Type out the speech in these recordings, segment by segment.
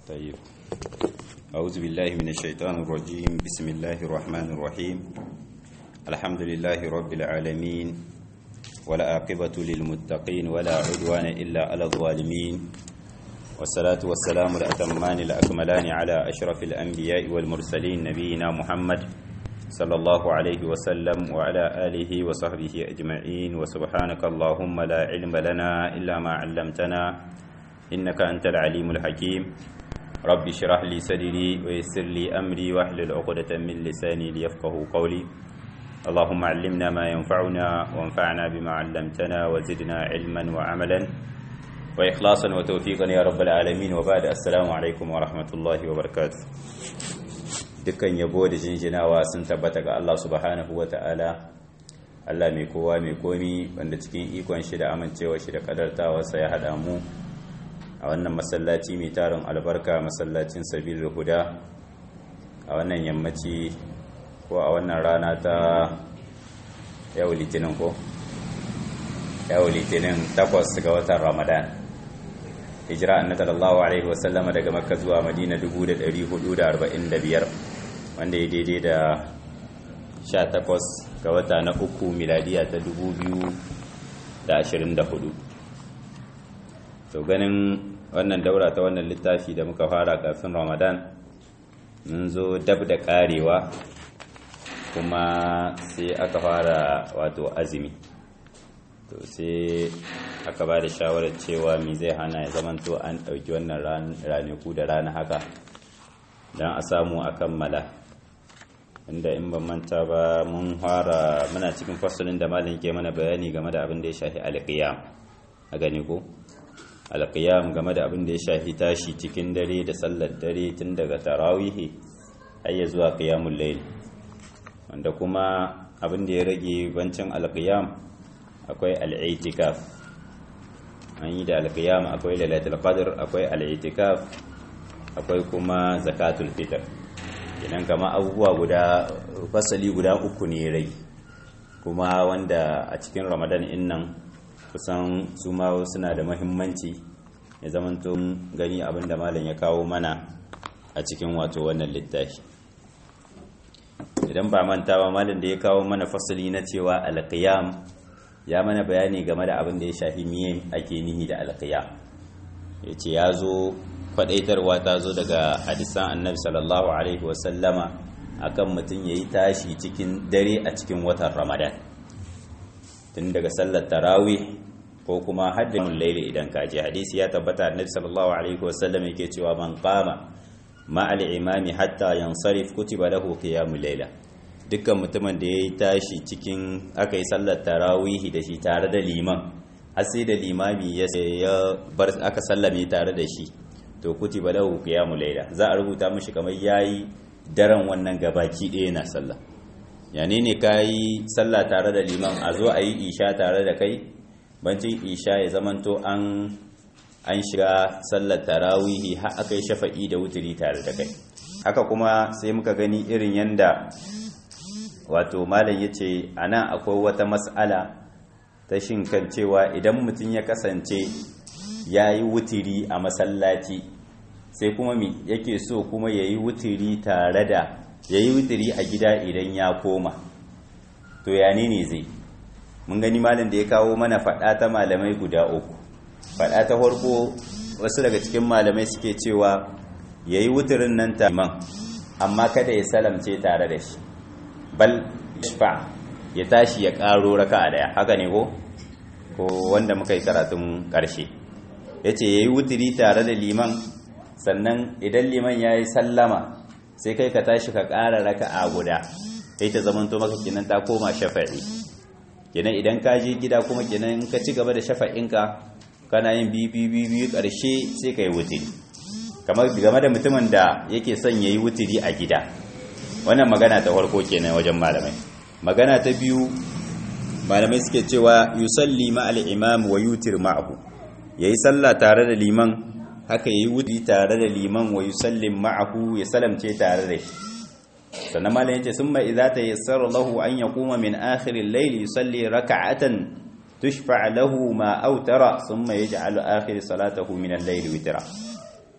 طيب أعوذ بالله من الشيطان الرجيم بسم الله الرحمن الرحيم الحمد لله رب العالمين ولا عاقبة للمتقين ولا عدوان إلا على الظالمين والصلاة والسلام الأتمان الأكملان على أشرف الأنبياء والمرسلين نبينا محمد صلى الله عليه وسلم وعلى آله وصحبه أجمعين وسبحانك اللهم لا علم لنا إلا ما علمتنا إنك أنت العليم الحكيم رب اشرح لي صدري ويسر لي أمري واحلل عقدة من لساني ليفقه قولي اللهم علمنا ما ينفعنا وانفعنا بما علمتنا وزدنا علما وعملا وإخلاصا وتوفيقا يا رب العالمين وبعد السلام عليكم ورحمة الله وبركاته dukkan yabo da jinjinawa sun tabbata ga Allah subhanahu wa ta'ala Allah mai kowa mai komi wanda cikin ikon shi da amincewa shi da kadartawarsa ya haɗa mu a wannan masallaci mai tarin albarka masallacin sabil huda a wannan yammaci ko a wannan rana ta yau litinin ko yau litinin takwas ga watan ramadan hijira annabi sallallahu alaihi wasallama daga makka zuwa madina 1445 wanda ya daidai da 18 ga wata na uku miladiya ta 2024 to ganin wannan daura ta wannan littafi da muka fara kafin ramadan mun zo dab da karewa kuma sai aka fara wato azumi to sai aka ba da shawarar cewa mi zai hana ya zamanto an ɗauki wannan ranaku da rana haka don a samu a kammala inda in ban manta ba mun fara muna cikin fasalin da malin ke mana bayani game da abin da ya shafi alƙiyam a gani ko alƙiyam game da abin da ya shafi tashi cikin dare da sallar dare tun daga tarawihi har ya zuwa qiyamul layl wanda kuma abin da ya rage bancin alƙiyam akwai al'itikaf an yi da alƙiyam akwai lailatul qadr akwai al'itikaf akwai kuma zakatul fitr idan kama abubuwa guda fasali guda uku ne rai kuma wanda a cikin ramadan in nan kusan su ma suna da mahimmanci ya zamanto gani abinda malam ya kawo mana a cikin wato wannan littafi idan ba manta ba malam da ya kawo mana fasali na cewa alqiyam ya mana bayani game da abin da ya shafi miye ake nihi da alqiyam yace ya zo kwadaitarwa ta zo daga hadisan annabi sallallahu alaihi wasallama akan mutum ya yi tashi cikin dare a cikin watan ramadan tun daga sallar tarawih ko kuma haddin laili idan kaji hadisi ya tabbata annabi sallallahu alaihi wasallam yake cewa man qama ma'al imami hatta yansarif kutiba lahu qiyamul laila dukkan mutumin da yayi tashi cikin aka yi sallar tarawih da shi tare da liman har sai da limami ya bar aka sallame tare da shi to kutiba lahu qiyamul layla za a rubuta mishi kamar yayi daren wannan gabaki ɗaya na sallah yani ne kai sallah tare da liman a zo a yi isha tare da kai bancin isha ya zamanto an an shiga sallar tarawihi har aka yi shafa'i da wuturi tare da kai haka kuma sai muka gani irin yanda wato malam yace anan akwai wata mas'ala ta shin kan cewa idan mutum ya kasance ya yi wutiri a masallaci sai kuma mi yake so kuma ya yi wutiri tare da ya yi wutiri a gida idan ya koma to ya ne zai mun gani malin da ya kawo mana faɗa ta malamai guda uku faɗa ta farko wasu daga cikin malamai suke cewa ya yi wutirin nan ta man amma kada ya salamce tare da shi bal shfa ya tashi ya ƙaro raka a daya haka ne ko ko wanda muka yi karatun ƙarshe ya ce ya yi wutiri tare da liman sannan idan liman ya yi sallama sai kai ka tashi ka ƙara raka a guda kai ta zamanto maka kinan ta koma shafa'i kinan idan ka je gida kuma kinan ka ci gaba da shafa'inka kana yin biyu ƙarshe sai ka yi wutiri kamar game da mutumin da yake son ya yi wutiri a gida wannan magana ta farko kenan wajen malamai magana ta biyu malamai suke cewa yusalli ma'al imam wa yutir ma'ahu yayi sallah tare da liman haka yayi wudi tare da liman wa yusallim ma'ahu ya salamce tare da shi sannan malam yace summa idza tayassara lahu an yaquma min akhir al-layl yusalli rak'atan tushfa lahu ma awtara thumma yaj'alu akhir salatahu min al-layl witra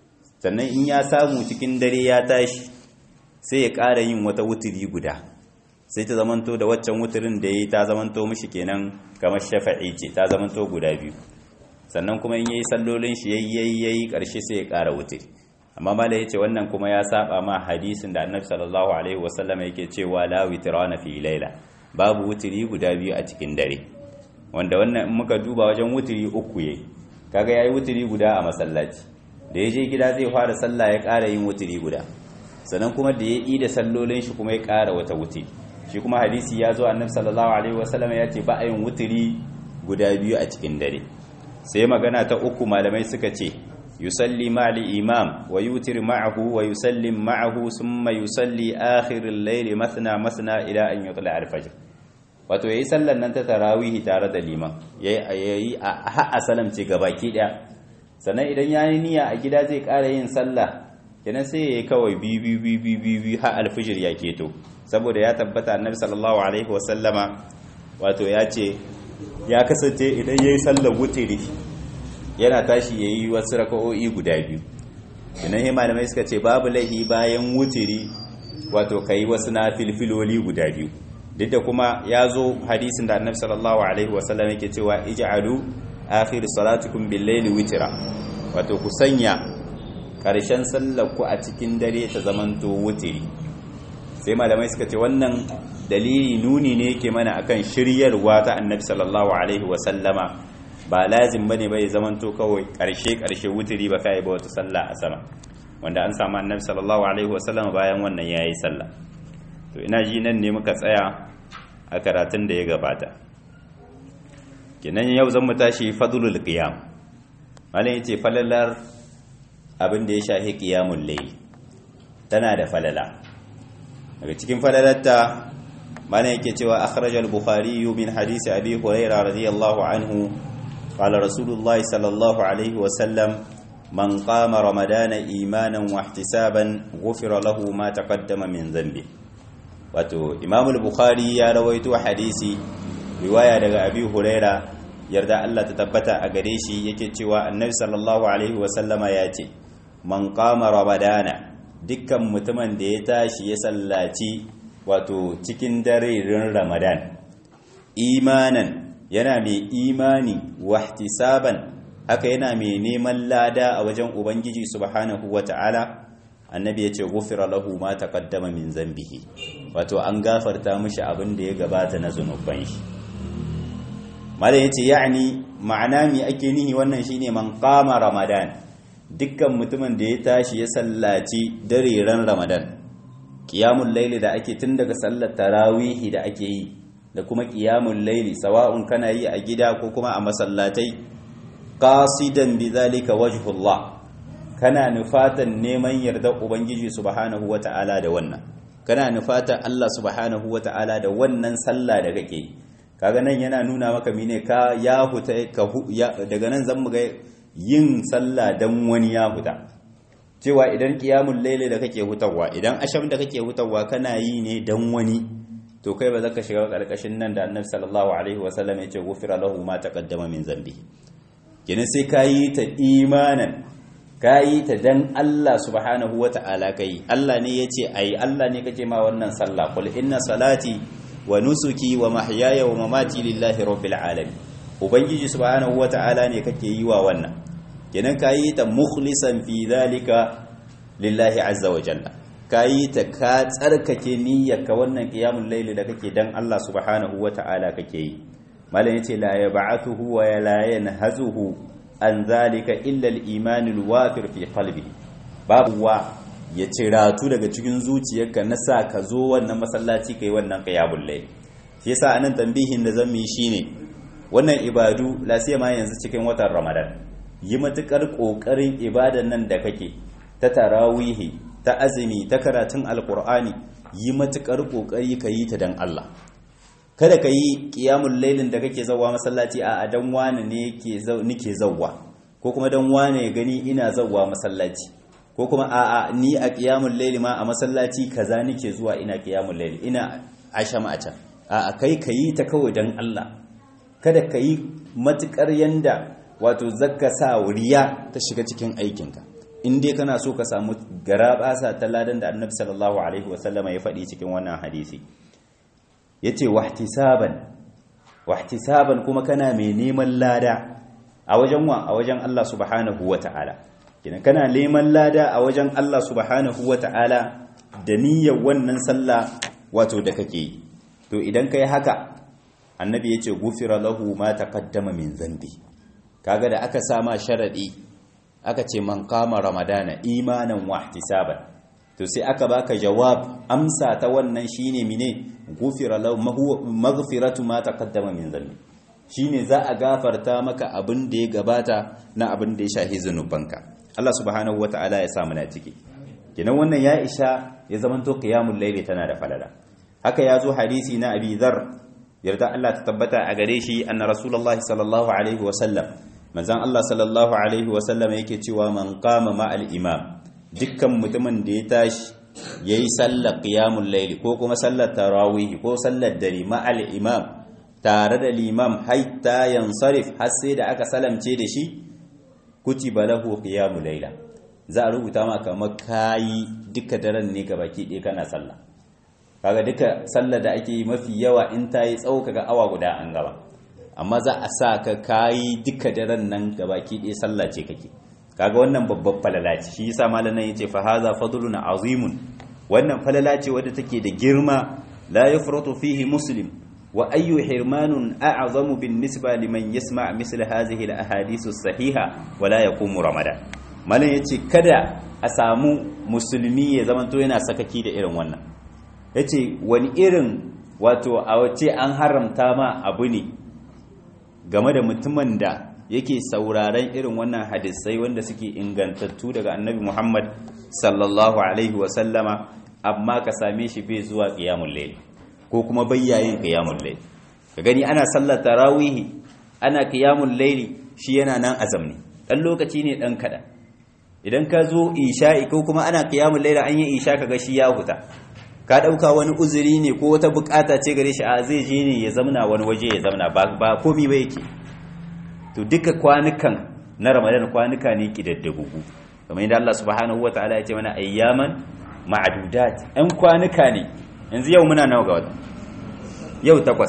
sannan in ya samu cikin dare ya tashi sai ya ƙara yin wata wuturi guda sai ta zamanto da waccan wuturin da ya yi ta zamanto mishi kenan kamar shafa'i ce ta zamanto guda biyu sannan kuma in yayi sallolin shi yayi yayi karshe sai ya ƙara wuturi amma mala yace wannan kuma ya saba ma hadisin da annabi sallallahu alaihi wasallam yake cewa la witrana fi laila babu wuturi guda biyu a cikin dare wanda wannan in muka duba wajen wuturi uku yayi kaga yayi wuturi guda a masallaci da ya je gida zai fara sallah ya ƙara yin wuturi guda sannan kuma da ya yi da sallolin shi kuma ya ƙara wata wuturi shi kuma hadisi ya zo annabi sallallahu alaihi wasallam ya ce ba a yin wuturi guda biyu a cikin dare sai magana ta uku malamai suka ce yusalli ma'al imam wa yutir ma'ahu wa yusallim ma'ahu summa yusalli akhir al-layl mathna mathna ila an yutla al-fajr wato yayi sallan nan ta tarawih tare da liman yayi a ha salam ce gabaki daya sannan idan yayi niyya a gida zai ƙara yin sallah kenan sai yayi kawai bi bi bi bi bi bi ha al-fajr ya keto saboda ya tabbata annabi sallallahu alaihi wasallama wato ya ce ya kasance idan yayi sallar wutiri yana tashi yayi wasu raka'o'i guda biyu idan he malamai suka ce babu laihi bayan wutiri wato kai wasu na filfiloli guda biyu duk da kuma ya zo hadisin da annabi sallallahu alaihi wasallam yake cewa ij'alu akhir salatukum bil layli witra wato ku sanya karshen sallar ku a cikin dare ta zamanto wutiri sai malamai suka ce wannan dalili nuni ne yake mana akan shiryarwa ta annabi sallallahu alaihi wasallama ba lazim bane bai zamanto kawai karshe karshe wuturi ba kai ba wata sallah a sama wanda an samu annabi sallallahu alaihi wasallama bayan wannan yayi sallah to ina ji nan ne muka tsaya a karatun da ya gabata kenan yau zan mu tashi fadlul qiyam malam yace falalar abin da ya shahi qiyamul layl tana da falala daga cikin falalarta mana yake cewa akhraj al-bukhari min hadisi abi hurairah radiyallahu anhu qala rasulullah sallallahu alaihi wa sallam man qama ramadana imanan wa ihtisaban ghufira lahu ma taqaddama min dhanbi wato imam al-bukhari ya rawaito hadisi riwaya daga abi hurairah yarda Allah ta tabbata a gare shi yake cewa annabi sallallahu alaihi wa sallama ya ce man qama ramadana dukkan mutumin da ya tashi ya sallaci wato cikin darerin ramadan imanan yana mai imani wahtisaban haka yana mai neman lada a wajen ubangiji subhanahu wata'ala annabi ya ce gufira lahu ma taqaddama min zambihi wato an gafarta mishi abin da ya gabata na zunuban shi malam yace ya'ni ma'ana mi ake nihi wannan shine man qama ramadan dukkan mutumin da ya tashi ya sallaci dareren ramadan ƙiyamun laili da ake tun daga sallar tarawihi da ake yi da kuma ƙiyamun laili sawa'un kana yi a gida ko kuma a masallatai qasidan bidhalika wajhullah kana nufatan neman yarda ubangiji subhanahu wata'ala da wannan kana nufatan Allah subhanahu wata'ala da wannan sallah da kake kaga nan yana nuna maka mine ka ya huta daga nan zan mu ga yin sallah dan wani ya huta cewa idan qiyamul layli da kake hutawa idan asham da kake hutawa kana yi ne dan wani to kai ba zaka shiga karkashin nan da annabi sallallahu alaihi wasallam ya ce gufira lahu ma taqaddama min zambi kenan sai kayi ta imanan kayi ta dan Allah subhanahu wata'ala kai Allah ne yace ai Allah ne kake ma wannan sallah qul inna salati wa nusuki wa mahyaya wa mamati lillahi rabbil alamin ubangiji subhanahu wata'ala ne kake yi wa wannan kenan kayi ta mukhlisan fi dhalika lillahi azza wa jalla kayi ta ka tsarkake niyyarka wannan qiyamul layli da kake dan Allah subhanahu wata'ala kake yi malam yace la yab'athuhu wa la yanhazuhu an dhalika illa al-iman al-wafir fi qalbi babu wa ya ciratu daga cikin zuciyarka na sa ka zo wannan masallaci kai wannan qiyamul layli shi yasa anan tambihin da zan yi shine wannan ibadu lasiyama yanzu cikin watan ramadan yi matukar kokarin ibadan nan da kake ta tarawihi ta azumi ta karatun alkur'ani yi matukar kokari ka yi ta dan Allah kada ka yi qiyamul lailin da kake zawwa masallaci a dan wani ne yake nike zawwa ko kuma dan wani ya gani ina zawwa masallaci ko kuma a a ni a qiyamul laili ma a masallaci kaza nike zuwa ina qiyamul laili ina asham a can a kai ka yi ta kawai dan Allah kada ka yi matukar yanda wato zakka sa riya ta shiga cikin aikinka in dai kana so ka samu garabasa ta ladan da annabi sallallahu alaihi wasallama ya faɗi cikin wannan hadisi yace wahtisaban wahtisaban kuma kana mai neman lada a wajen wa a wajen Allah subhanahu wata'ala kina kana neman lada a wajen Allah subhanahu wata'ala da niyyar wannan sallah wato da kake to idan kai haka annabi yace gufira lahu ma taqaddama min zambi kaga da aka sama sharadi aka ce man kama ramadana imanan wa ihtisaban to sai aka baka jawab amsa ta wannan shine mine gufira lahu maghfiratu ma taqaddama min dhanbi shine za a gafarta maka abin da ya gabata na abin da ya shahi zanubanka Allah subhanahu wataala ya sa na ciki kenan wannan ya isha ya zamanto qiyamul layli tana da falala haka ya zo hadisi na Abi Dharr yarda Allah ta tabbata a gare shi anna rasulullahi sallallahu alaihi wa sallam manzan Allah sallallahu Alaihi wasallam yake cewa man kama ma'al imam dukkan mutumin da ya tashi ya yi sallar ƙiyamun laili ko kuma sallar tarawihi ko sallar dare ma'al imam tare da limam haita yansarif har sai da aka salamce da shi kutiba lahu ƙiyamun laila za a rubuta ma kamar kayi duka daren ne ga baki ɗaya kana sallah kaga duka sallar da ake yi mafi yawa in ta yi tsawo kaga awa guda an gaba amma za a sa ka kayi duka daren nan gabaki ɗaya sallah ce kake kaga wannan babban falala ce shi yasa malamin yace fa hadha fadlun azimun wannan falala ce wadda take da girma la yafratu fihi muslim wa ayyu hirmanun a'zamu bin nisba liman yasma' misl hadhihi al ahadith as sahiha wa la yaqumu ramadan malamin yace kada a samu musulmi ya zamanto yana sakaki da irin wannan yace wani irin wato a wace an haramta ma abu ne game da mutumin da yake sauraren irin wannan hadisai wanda suke ingantattu daga annabi Muhammad sallallahu alaihi wasallama amma ka same shi bai zuwa qiyamul layl ko kuma bayyayin qiyamul layl ka gani ana sallar tarawih ana qiyamul layl shi yana nan azamni dan lokaci ne dan kada idan ka zo isha'i ko kuma ana qiyamul layl an yi isha kaga shi ya huta ka dauka wani uzuri ne ko wata bukata ce gare shi a zai je ne ya zamna wani waje ya zamna ba ba komai ba yake to duka kwanukan na ramadan kwanuka ne kidaddagugu kamar yadda Allah subhanahu wataala ya ce mana ayyaman ma'dudat ɗan kwanuka ne yanzu yau muna nawa ga wata yau takwas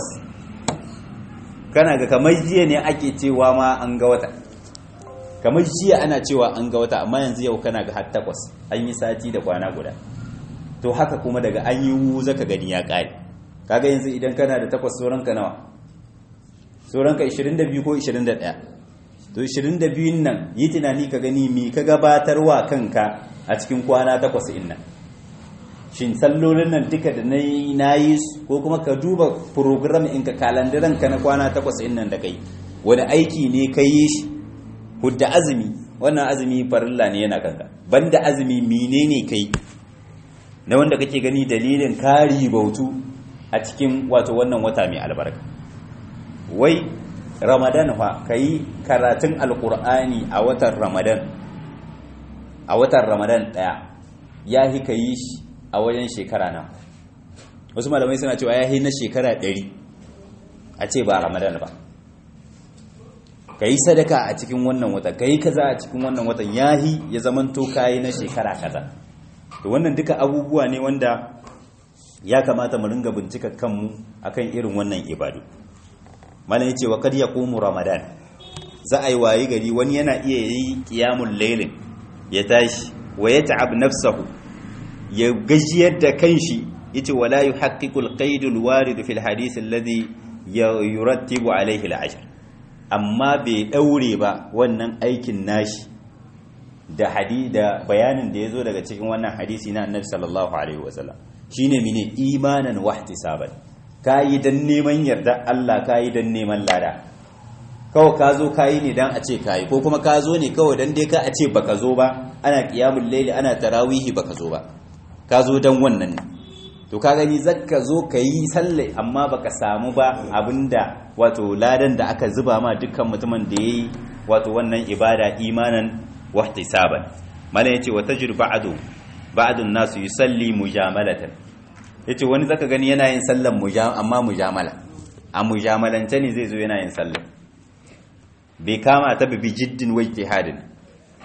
kana ga kamar jiya ne ake cewa ma an ga wata kamar jiya ana cewa an ga wata amma yanzu yau kana ga har takwas an yi sati da kwana guda to haka kuma daga an yi wuza ka gani ya ƙare kaga yanzu idan kana da takwas sauranka nawa sauranka 22 ko 21 to 22 nan yi tunani ka gani mi ka gabatarwa kanka a cikin kwana takwas in nan shin sallolin nan duka da na yi ko kuma ka duba program in ka kalandaran ka na kwana takwas in nan da kai wani aiki ne ka yi shi hudda azumi wannan azumi farilla ne yana kanka banda azumi menene kai na wanda kake gani dalilin kari bautu a cikin wato wannan wata mai albarka wai ramadan fa kai karatun alkur'ani a watan ramadan a watan ramadan daya ya hi ka yi shi a wajen shekara na wasu malamai suna cewa ya hi na shekara ɗari a ce ba ramadan ba ka yi sadaka a cikin wannan wata ka yi kaza a cikin wannan watan ya hi ya zamanto kayi na shekara kaza to wannan duka abubuwa ne wanda ya kamata mu ringa bincika kanmu akan irin wannan ibadu malam yace wa kad yaqumu ramadan za a yi wayi gari wani yana iya yi qiyamul laylin ya tashi wa yata'ab nafsahu ya gajiyar da kanshi yace wala yuhaqqiqul qaidul warid fil hadith alladhi yurattibu alayhi al-ajr amma bai daure ba wannan aikin nashi da hadi da bayanin da ya zo daga cikin wannan hadisi na annabi sallallahu alaihi wasallam shine mine imanan wa ihtisaban kayi dan neman yarda Allah kayi dan neman lada kawai ka zo kayi ne dan a ce kayi ko kuma ka zo ne kawai dan dai ka a ce baka zo ba ana qiyamul layli ana tarawihi baka zo ba ka zo dan wannan ne to ka gani zakka zo kayi sallah amma baka samu ba abinda wato ladan da aka zuba ma dukkan mutumin da yayi wato wannan ibada imanan wahtisaban mana yace wa tajru ba'du ba'dun nasu yusalli mujamalatan yace wani zaka gani yana yin sallan mujam amma mujamala a mujamalance ne zai zo yana yin sallan bai kama ta bi jiddin wa ijtihadin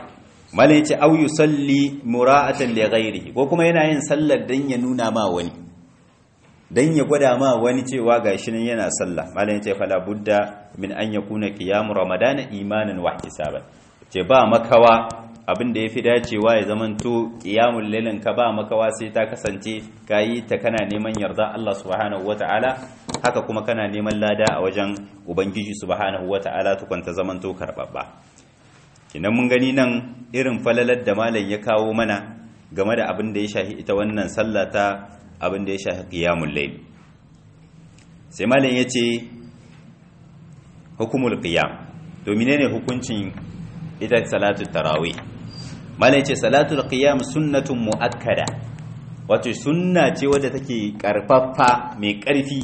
malai ce au yusalli mura'atan li ghairihi ko kuma yana yin sallar dan ya nuna ma wani dan ya gwada ma wani cewa gashi nan yana sallah malai ce fala budda min an yakuna qiyam ramadana imanan wa ihtisaban ce ba makawa abin da yafi dacewa ya zamanto qiyamul lailin ka ba makawa sai ta kasance kayi ta kana neman yarda Allah subhanahu wataala haka kuma kana neman lada a wajen ubangiji subhanahu wataala tukunta zamanto karbabba kinan mun gani nan irin falalar da malam ya kawo mana game da abin da ya shahi ita wannan sallah ta abin da ya shahi qiyamul layl sai malam yace hukumul qiyam to menene hukuncin ita salatu tarawih malam yace salatul qiyam sunnatun muakkada wato sunna ce wadda take karfafa mai karfi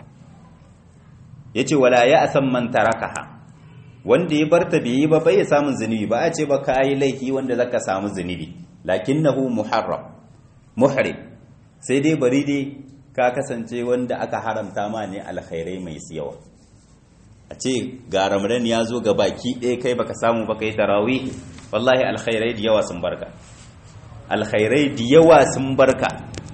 yace wala ya asan man tarakaha wanda ya barta bai yi ba bai samun zunubi ba a ce ba ka yi laifi wanda zaka samu zunubi lakinnahu muharram muhrim sai dai bari dai ka kasance wanda aka haramta ma ne alkhairai mai yawa a ce ga ramadan ya zo ga baki ɗaya kai baka samu ba kai tarawih wallahi alkhairai da yawa sun barka alkhairai da yawa sun barka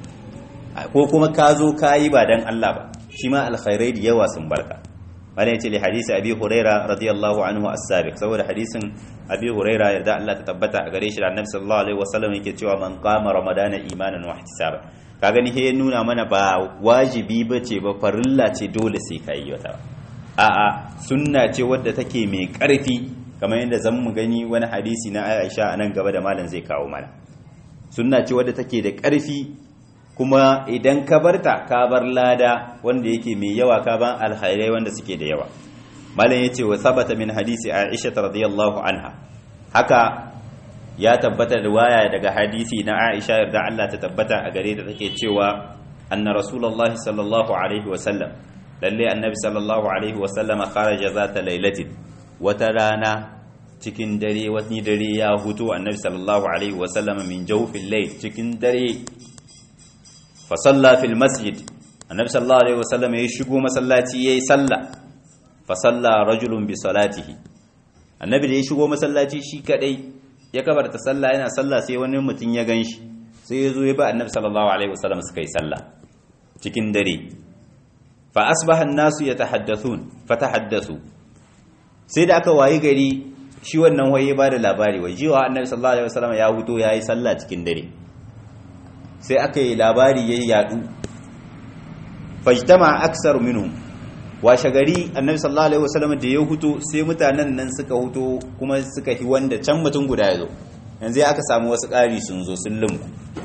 ko kuma ka zo ka yi ba dan Allah ba shi ma alkhairai da yawa sun barka wani ce li hadisi abi huraira radiyallahu anhu as-sabiq saboda hadisin abi huraira yarda Allah ta tabbata a gare shi da annabi sallallahu alaihi wasallam yake cewa man qama ramadana imanan wa ihtisaba ka gani he nuna mana ba wajibi bace ba farilla ce dole sai ka yi wata a'a sunna ce wadda take mai karfi kamar yadda zan mu gani wani hadisi na Aisha a nan gaba da malam zai kawo mana sunna ce wadda take da karfi kuma idan ka barta ka bar lada wanda yake mai yawa ka ban alkhairai wanda suke da yawa malam yace wa sabata min hadisi Aisha radhiyallahu anha haka ya tabbata da waya daga hadisi na Aisha yarda Allah ta tabbata a gare ta take cewa anna rasulullahi sallallahu alaihi wa sallam lalle annabi sallallahu alaihi wa sallam kharaja zata lailatin wata rana cikin dare wani dare ya hutu annabi sallallahu alaihi wa sallam min jawfil layl cikin dare fasalla fil masjid annabi sallallahu alaihi wasallam ya shigo masallaci yayi salla fasalla rajulun bi salatihi annabi da ya shigo masallaci shi kadai ya kabarta salla yana salla sai wani mutum ya ganshi sai ya zo ya ba annabi sallallahu alaihi wasallam suka yi salla cikin dare fa asbaha an-nasu yatahaddathun fatahaddathu sai da aka wayi gari shi wannan waye ba da labari wai jiwa annabi sallallahu alaihi wasallam ya huto yayi salla cikin dare sai aka yi labari ya yadu fajtama aksar minhum washe gari annabi sallallahu alaihi wasallam da ya huto sai mutanen nan suka huto kuma suka yi wanda can mutum guda ya zo yanzu ya aka samu wasu ƙari sun zo sun lumku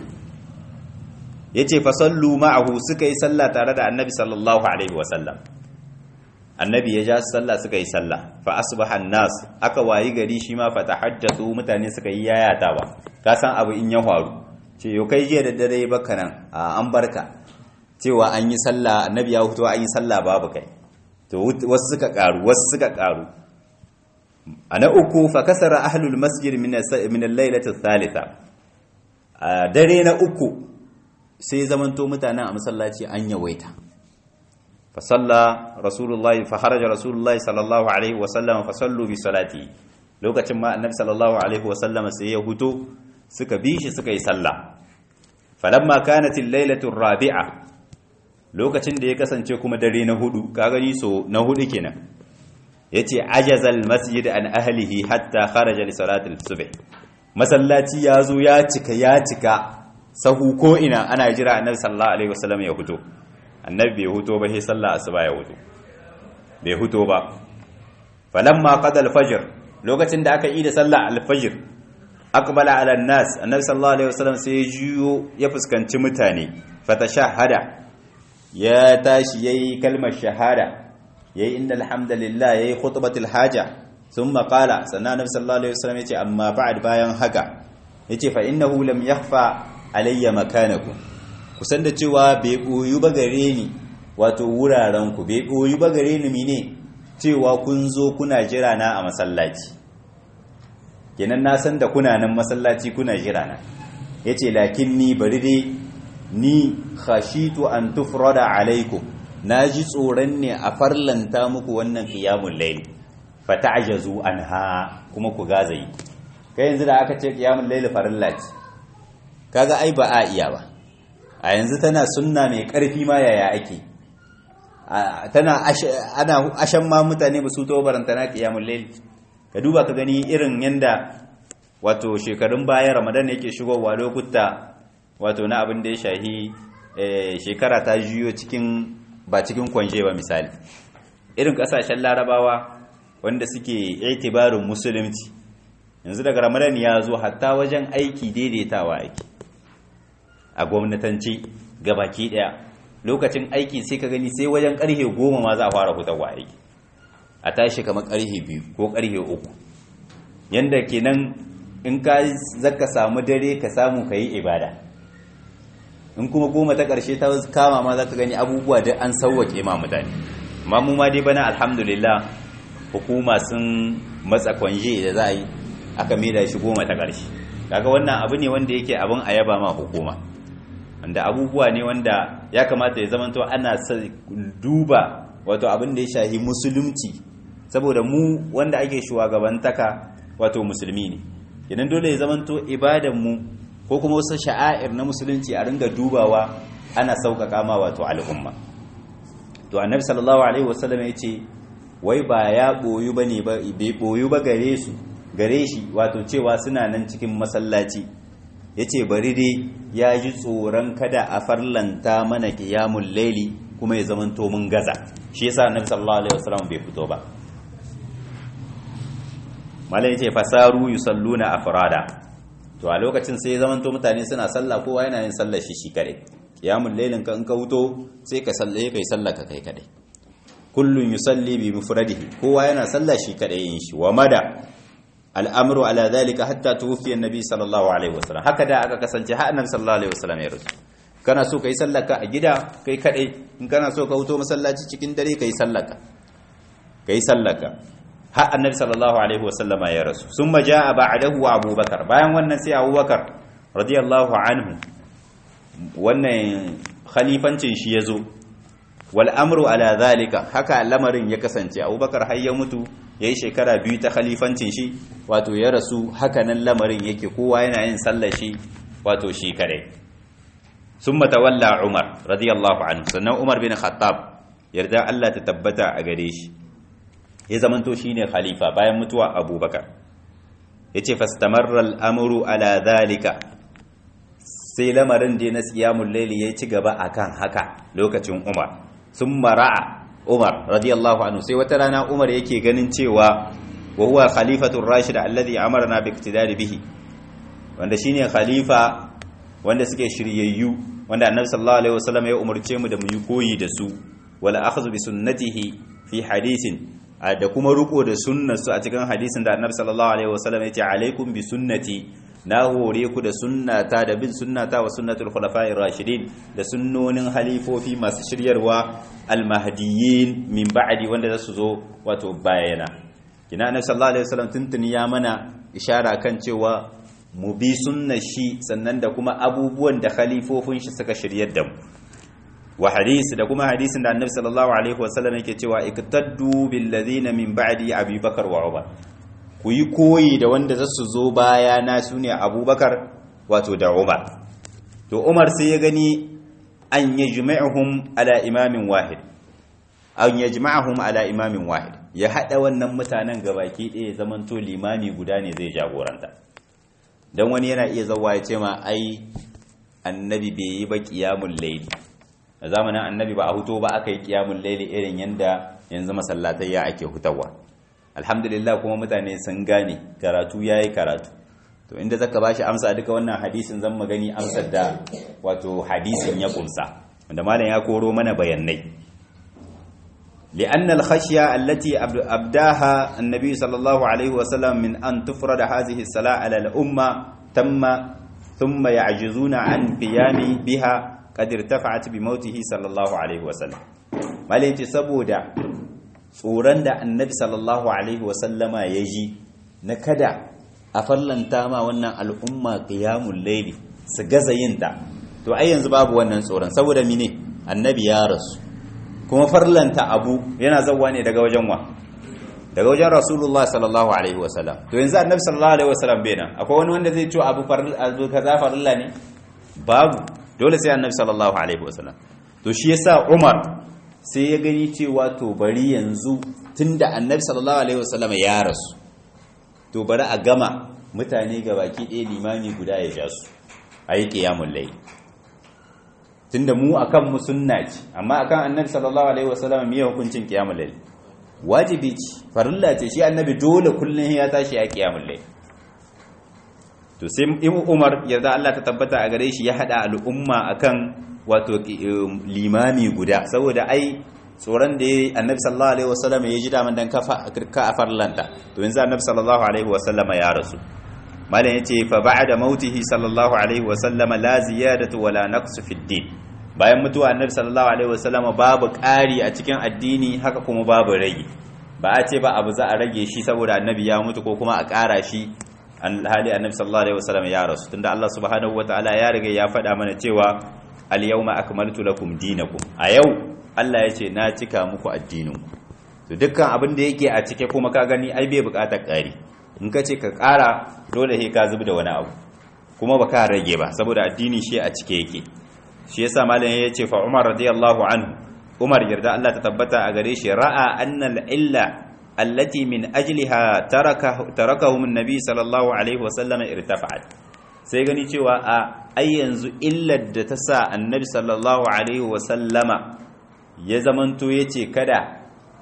yace fa sallu ma'ahu suka yi sallah tare da annabi sallallahu alaihi wasallam annabi ya ja sallah suka yi sallah fa asbaha nas aka wayi gari shi ma fa tahaddathu mutane suka yi yayatawa ka san abu in ya faru ce yau kai jiya da dare baka nan a an barka cewa an yi sallah annabi ya hutu an yi sallah babu kai to wasu suka karu wasu suka karu ana uku fa kasara ahlul masjid min min al-lailati thalitha a dare na uku sai zamanto mutanen a masallaci an yawaita fa salla rasulullahi fa kharaja rasulullahi sallallahu alaihi wa sallam fa sallu bi salati lokacin ma annabi sallallahu alaihi wa sallam sai ya huto suka bi shi suka yi sallah falamma kanat al-lailatu ar-rabi'a lokacin da ya kasance kuma dare na hudu ka gani so na hudu kenan yace ajazal masjid an ahlihi hatta kharaja li salati al-subh masallaci yazo ya cika ya cika sahu ko ina ana jira annabi sallallahu alaihi wasallam ya huto annabi bai huto ba sai sallah asuba ya huto bai huto ba falamma qada al-fajr lokacin da aka yi da sallah al-fajr aqbala ala an-nas annabi sallallahu alaihi wasallam sai ya juyo ya fuskanci mutane fatashahada ya tashi yayi kalmar shahada yayi innal hamdalillah yayi khutbatul haja thumma qala sannan annabi sallallahu alaihi wasallam yace amma ba'd bayan haka yace fa innahu lam yakhfa alayya makanakum kusan da cewa bai boyu ba gare ni wato wuraren ku bai boyu ba gare ni mine cewa kun zo kuna jira na a masallaci kenan na san da kuna nan masallaci kuna jira na yace lakin ni bari dai ni khashitu an tufrada alaikum naji tsoron ne a farlanta muku wannan qiyamul layl fata'jazu anha kuma ku gazayi kai yanzu da aka ce qiyamul layl farilla ce kaga ai ba a iya ba a yanzu tana sunna mai karfi ma yaya ake tana ana ashan ma mutane ba su to barantana qiyamul layl ka duba ka gani irin yanda wato shekarun baya ramadan yake shigowa lokuta wato na abin da ya shahi shekara ta juyo cikin ba cikin kwanje ba misali irin kasashen larabawa wanda suke itibarin musulunci yanzu daga ramadan ya zo hatta wajen aiki daidaitawa aiki a gwamnatanci gabaki daya lokacin aiki sai ka gani sai wajen karfe goma ma za a fara hutarwa aiki a tashi kamar karfe biyu ko karfe uku yanda kenan in ka zaka samu dare ka samu ka yi ibada in kuma goma ta ƙarshe ta kama ma za ka gani abubuwa da an sauwake ma mutane amma mu ma dai bana alhamdulillah hukuma sun matsa kwanje da za a yi aka maida shi goma ta ƙarshe kaga wannan abu ne wanda yake abin a yaba ma hukuma wanda abubuwa ne wanda ya kamata ya zamanto ana duba wato abin da ya shahi musulunci saboda mu wanda ake shugabantaka wato musulmi ne idan dole ya zamanto ibadan mu ko kuma wasu sha'air na musulunci a ringa dubawa ana sauƙaƙa ma wato al'umma to annabi sallallahu alaihi wasallam ya ce wai ba ya boyu bane ba bai boyu ba gare su gare shi wato cewa suna nan cikin masallaci yace bari dai ya ji tsoron kada a farlanta mana qiyamul laili kuma ya zamanto mun gaza shi yasa annabi sallallahu alaihi wasallam bai fito ba malai yace fasaru yusalluna afrada to a lokacin sai zamanto mutane suna sallah kowa yana yin sallar shi shi kare qiyamul lailin ka in ka wuto sai ka sallaye kai sallah ka kai kade kullun yusalli bi mufradihi kowa yana sallah shi kade yin shi wa mada al'amru ala dhalika hatta tuwfi annabi sallallahu alaihi wasallam haka da aka kasance har annabi sallallahu alaihi wasallam ya rasu kana so kai sallar ka a gida kai kade in kana so ka wuto masallaci cikin dare kai sallar ka kai sallar ka har annabi sallallahu alaihi wasallam ya rasu summa jaa ba'dahu abubakar bayan wannan sai abubakar radiyallahu anhu wannan khalifancin shi yazo wal amru ala zalika haka lamarin ya kasance abubakar har ya mutu yayi shekara biyu ta khalifancin shi wato ya rasu haka nan lamarin yake kowa yana yin sallar shi wato shi kare summa tawalla umar radiyallahu anhu sannan umar bin khattab yarda Allah ta tabbata a gare shi ya zamanto shine khalifa bayan mutuwa abubakar yace fastamarra al-amru ala dhalika sai lamarin da na qiyamul layli ya ci gaba akan haka lokacin umar summa ra'a umar radiyallahu anhu sai wata rana umar yake ganin cewa wa huwa khalifatur rashid alladhi amarna bi iktidari bihi wanda shine khalifa wanda suke shiryayyu wanda annabi sallallahu alaihi wasallam ya umarce mu da mu yi koyi da su wala akhdhu bi sunnatihi fi hadithin da kuma riko da sunnarsu a cikin hadisin da annabi sallallahu alaihi wasallam ya ce alaikum bi sunnati na hore ku da sunnata da bin sunnata wa sunnatul khulafa'ir rashidin da sunnonin halifofi masu shiryarwa almahdiyyin min ba'di wanda za su zo wato bayana kina annabi sallallahu alaihi wasallam tuntuni ya mana ishara kan cewa mu bi sunnar shi sannan da kuma abubuwan da khalifofin shi suka shiryar da mu wa hadisi da kuma hadisin da annabi sallallahu alaihi wasallam yake cewa iktaddu bil ladina min ba'di abubakar wa umar ku yi koyi da wanda za su zo baya na sune abubakar wato da umar to umar sai ya gani an yajma'uhum ala imamin wahid an yajma'uhum ala imamin wahid ya hada wannan mutanen gabaki ɗaya zaman to limami guda ne zai jagoranta dan wani yana iya zawa ya ce ma ai annabi bai yi ba qiyamul layli a zamanin annabi ba a huto ba aka yi kiyamun laili irin yadda yanzu masallatai ya ake hutawa alhamdulillah kuma mutane sun gane karatu ya yi karatu to inda zaka bashi amsa duka wannan hadisin zan magani amsar da wato hadisin ya kumsa wanda malam ya koro mana bayanai لأن الخشية التي أبداها النبي صلى الله عليه وسلم من أن تفرض هذه الصلاة على الأمة تم ثم يعجزون عن قيام بها قد ارتفعت بموته صلى الله عليه وسلم malai ce saboda tsoron da annabi sallallahu alaihi wasallama ya ji na kada a fallanta ma wannan al'umma qiyamul layli su gaza yin ta to ai yanzu babu wannan tsoron saboda mine annabi ya rasu kuma farlanta abu yana zawwa ne daga wajen wa daga wajen rasulullah sallallahu alaihi wasallam to yanzu annabi sallallahu alaihi wasallam bai nan akwai wani wanda zai ce abu abu kaza farilla ne babu dole sai annabi sallallahu alaihi wasallam to shi yasa umar sai ya gani cewa to bari yanzu tunda annabi sallallahu alaihi wasallam ya rasu to bari a gama mutane ga baki ɗaya limami guda ya ja su a yi ƙiyamun lai tunda mu akan mu sunna ce amma akan annabi sallallahu alaihi wasallam me hukuncin ƙiyamun lai wajibi ce farilla ce shi annabi dole kullum ya tashi ya ƙiyamun lai to sai ibn umar yarda Allah ta tabbata a gare shi ya hada al'umma akan wato limami guda saboda ai tsoron da ya annabi sallallahu alaihi wasallam ya ji daman dan kafa ka a farlanta to yanzu annabi sallallahu alaihi wasallam ya rasu malam yace fa ba'da mautihi sallallahu alaihi wasallam la ziyadatu wala naqsu fi din bayan mutuwa annabi sallallahu alaihi wasallam babu ƙari a cikin addini haka kuma babu rage ba a ce ba abu za a rage shi saboda annabi ya mutu ko kuma a ƙara shi hali annabi sallallahu alaihi wasallam ya rasu tunda Allah subhanahu wataala ya riga ya faɗa mana cewa al yawma akmaltu lakum dinakum a yau Allah ya ce na cika muku addininku to dukkan abin da yake a cike kuma ka gani ai bai bukatar ƙari in ka ce ka ƙara dole sai ka zubi da wani abu kuma ba ka rage ba saboda addini shi a cike yake shi yasa malam ya ce fa Umar radiyallahu anhu Umar yarda Allah ta tabbata a gare shi ra'a annal illa allati min ajliha taraka tarakahum an-nabi sallallahu alaihi wa sallam irtafa'at sai gani cewa a ai yanzu illar da ta sa annabi sallallahu alaihi wa sallama ya zamanto ya ce kada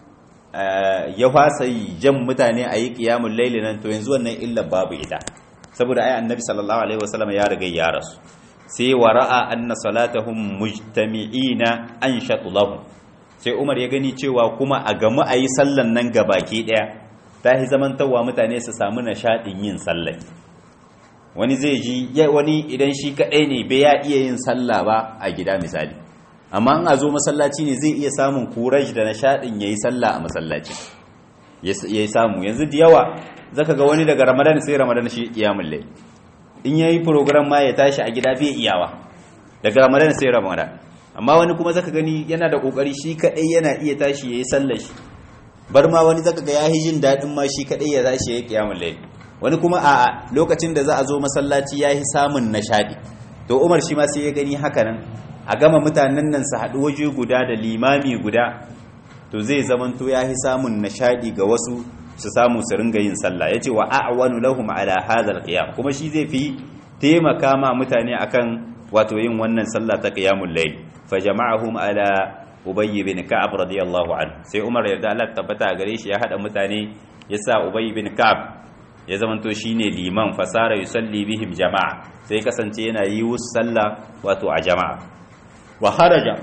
ya fasa jan mutane a yi ƙiyamun laili nan to yanzu wannan illar babu ita saboda ai annabi sallallahu alaihi wasallam ya riga ya rasu sai wa ra'a anna salatahum mujtami'ina an lahum sai Umar ya gani cewa kuma a gamu a yi sallan nan gabaki daya ta yi zamantawa mutane su samu nishadin yin sallah wani zai ji wani idan shi kadai ne bai ya iya yin sallah ba a gida misali amma an a zo masallaci ne zai iya samun kuraj da nishadin yayi sallah a masallaci yayi samu yanzu da yawa zaka ga wani daga ramadan sai ramadan shi kiyamul layl in yayi program ma ya tashi a gida bai iyawa daga ramadan sai ramadan amma wani kuma zaka gani yana da kokari shi kadai yana iya tashi yayi sallar shi bar ma wani zaka ga yayi jin dadin ma shi kadai ya tashi yayi kiyamul layl wani kuma a lokacin da za a zo masallaci yayi samun nishadi to Umar shi ma sai ya gani haka nan a gama mutanen nan su haɗu waje guda da limami guda to zai zamanto ya fi samun nishadi ga wasu su samu su ringa yin sallah ya ce wa a'wanu lahum ala hadhal qiyam kuma shi zai fi taimaka ma mutane akan wato yin wannan sallah ta qiyamul layl fa jama'ahum ala ubayy bin ka'ab radiyallahu anhu sai umar yarda Allah tabbata gare shi ya hada mutane ya sa ubayy bin ka'ab ya zamanto shine liman fasara yusalli bihim jama'a sai kasance yana yi wasu sallah wato a jama'a wa haraja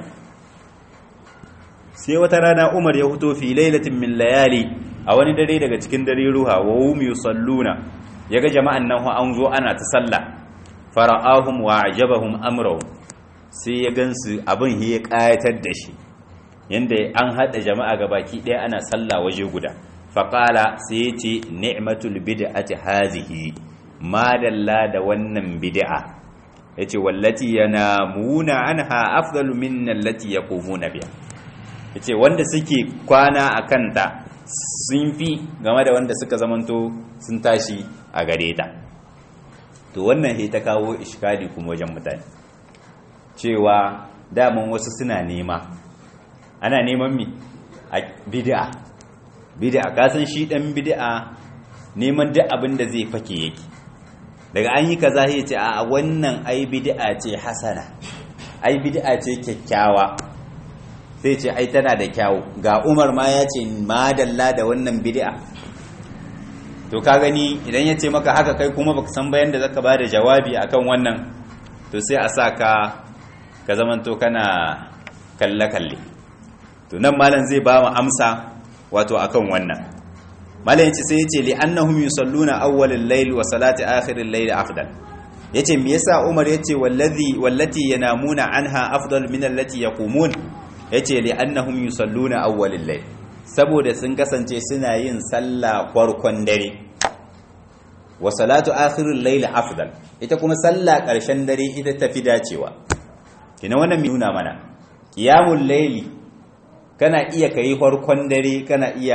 sai wata rana Umar ya fito fi lailatin min layali a wani dare daga cikin dare ruha wa hum yusalluna yaga jama'an nan an zo ana ta sallah fara'ahum wa ajabahum amrahum sai ya gansu abin ya kayatar da shi yanda an hada jama'a gabaki daya ana sallah waje guda faqala sai ya ce ni'matul bid'ati hazihi madalla da wannan bid'a yace wallati yanamuna anha afdalu min allati yaqumuna biha yace wanda suke kwana akan ta sun fi game da wanda suka zamanto sun tashi a gare ta to wannan he ta kawo iskali kuma wajen mutane cewa daman wasu suna nema ana neman mi a bid'a bid'a kasan shi dan bid'a neman duk abin da zai fake yake daga an yi kaza ya ce a wannan ai bid'a ce hasana ai bid'a ce kyakkyawa sai ce ai tana da kyawu ga Umar ma ya ce madalla da wannan bid'a to ka gani idan ya ce maka haka kai kuma baka san bayan da zaka bada jawabi akan wannan to sai a sa ka ka zamanto kana kalle kalle to nan malam zai ba mu amsa wato akan wannan malam yace sai yace li annahum yusalluna awwal al-layl wa salati akhir al-layl afdal yace me yasa Umar yace wallazi wallati yanamuna anha afdal min allati yaqumun yace li annahum yusalluna awwal al-layl saboda sun kasance suna yin sallah farkon dare wa salatu akhir al-layl afdal ita kuma sallah karshen dare ita tafi dacewa kina wannan nuna mana qiyamul layli kana iya kai farkon dare kana iya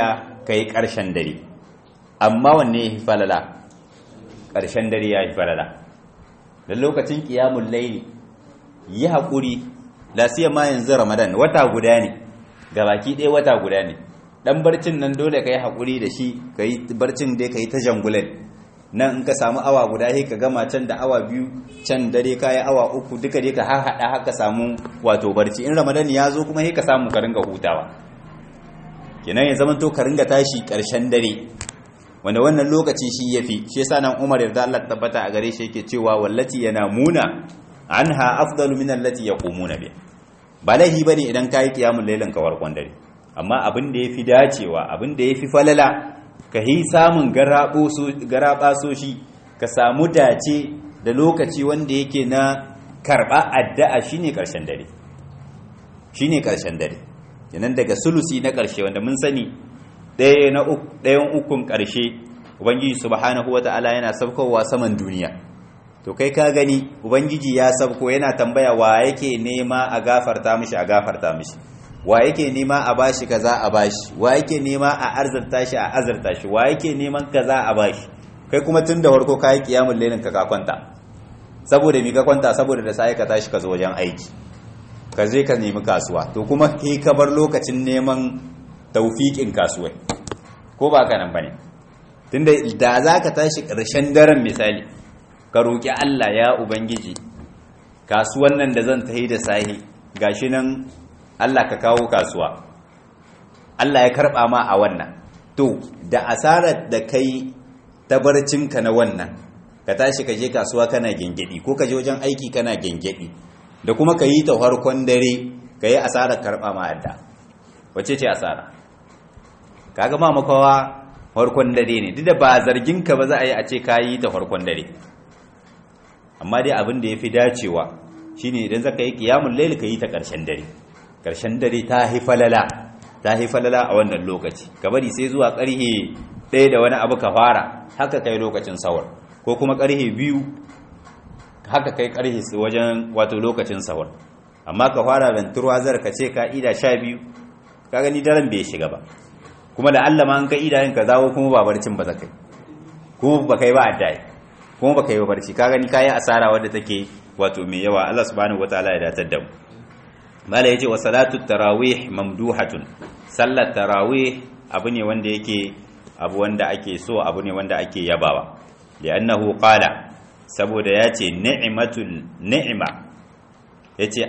kai ƙarshen dare amma wanne ya fi falala ƙarshen dare ya fi falala da lokacin ƙiyamun laili yi haƙuri lasiya ma yanzu ramadan wata guda ne ga baki ɗaya wata guda ne ɗan barcin nan dole ka yi haƙuri da shi ka yi barcin dai ka yi ta jangulan nan in ka samu awa guda sai ka gama can da awa biyu can dare ka yi awa uku duka dai ka haɗa haka samu wato barci in ramadan ya zo kuma sai ka samu ka ringa hutawa kenan ya zama to ka ringa tashi ƙarshen dare wanda wannan lokaci shi yafi shi yasa nan Umar yarda Allah tabbata a gare shi yake cewa wallati yanamuna anha afdalu min allati yaqumuna bi ba laihi bane idan kai kiyamul lailan ka warkon dare amma abin da yafi dacewa abin da yafi falala ka yi samun garabo so garaba so shi ka samu dace da lokaci wanda yake na karba addu'a shine karshen dare shine karshen dare kenan daga sulusi na karshe wanda mun sani ɗaya na ɗayan ukun ƙarshe ubangiji subhanahu wata'ala yana saukowa saman duniya to kai ka gani ubangiji ya sauko yana tambaya wa yake nema a gafarta mishi a gafarta mishi wa yake nema a bashi kaza a bashi wa yake nema a arzarta shi a azarta shi wa yake neman kaza a bashi kai kuma tun da farko kayi kiyamul lailin ka ka kwanta saboda mi ka kwanta saboda da sai ka tashi ka zo wajen aiki ka je ka nemi kasuwa to kuma kai ka bar lokacin neman taufiƙin kasuwai ko ba ka nan ba ne tunda da za ka tashi ƙarshen daren misali ka roƙi Allah ya Ubangiji kasuwan nan da zan tahi da sahi gashi nan Allah ka kawo kasuwa Allah ya karɓa ma a wannan to da asarar da kai tabarcinka na wannan ka tashi ka je kasuwa kana gengedi ko ka je wajen aiki kana gengedi da kuma ka yi ta harkon dare ka yi asarar karɓa ma adda wace ce asara kaga ma makawa farkon dare ne duk da ba zargin ka ba za a yi a ce ka yi ta farkon dare amma dai abin da ya fi dacewa shine idan zaka yi kiyamun laili ka yi ta ƙarshen dare ƙarshen dare ta hi falala ta hi falala a wannan lokaci ka bari sai zuwa ƙarhe ɗaya da wani abu ka fara haka kai lokacin sawar ko kuma ƙarhe biyu haka kai ƙarhe wajen wato lokacin sawar amma ka fara venturwa zar ka ce ka ida sha biyu ka gani daren bai shiga ba kuma da Allah ma an kai idayen ka zawo kuma ba barcin ba zakai kuma ba kai ba addai kuma ba kai ba barci ka gani kayi asara wadda take wato mai yawa Allah subhanahu wataala ya datar da mu mala yace wa salatu tarawih mamduhatun sallar tarawih abu ne wanda yake abu wanda ake so abu ne wanda ake yabawa li'annahu qala saboda yace ni'matul ni'ma yace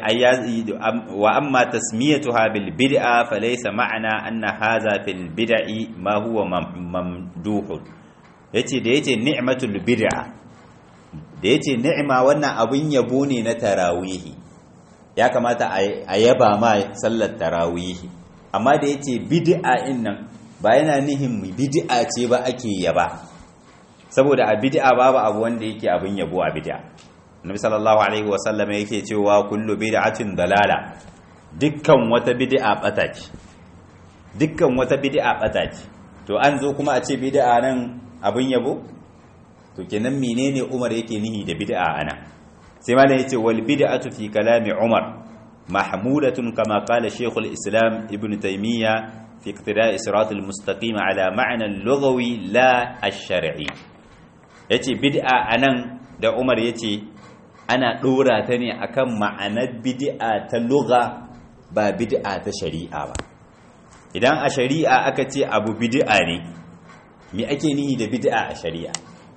wa amma tasmiyatuha bil bid'a falaysa ma'ana anna hadha fil bid'i ma huwa mamduh yace da yace ni'matul bid'a da yace ni'ma wannan abun yabo ne na tarawihi ya kamata a yaba ma sallar tarawihi amma da yace bid'a in nan ba yana nihin bid'a ce ba ake yaba saboda a bid'a babu abu wanda yake abun yabo a bid'a Nabi sallallahu alaihi wasallam yake cewa kullu bid'atin dalala dukkan wata bid'a bata ce dukkan wata bid'a bata ce to an zo kuma a ce bid'a nan abin yabo to kenan menene Umar yake nihi da bid'a ana sai ma yace wal bid'atu fi kalami Umar mahmulatun kama qala Sheikhul Islam Ibn Taymiyyah fi iqtida'i siratal mustaqim ala ma'na al-lughawi la ash-shar'i yace bid'a anan da Umar yace ana ɗora ta ne akan ma'anar bid'a ta lugha ba bid'a ta shari'a ba idan a shari'a aka ce abu bid'a ne me ake nihi da bid'a a shari'a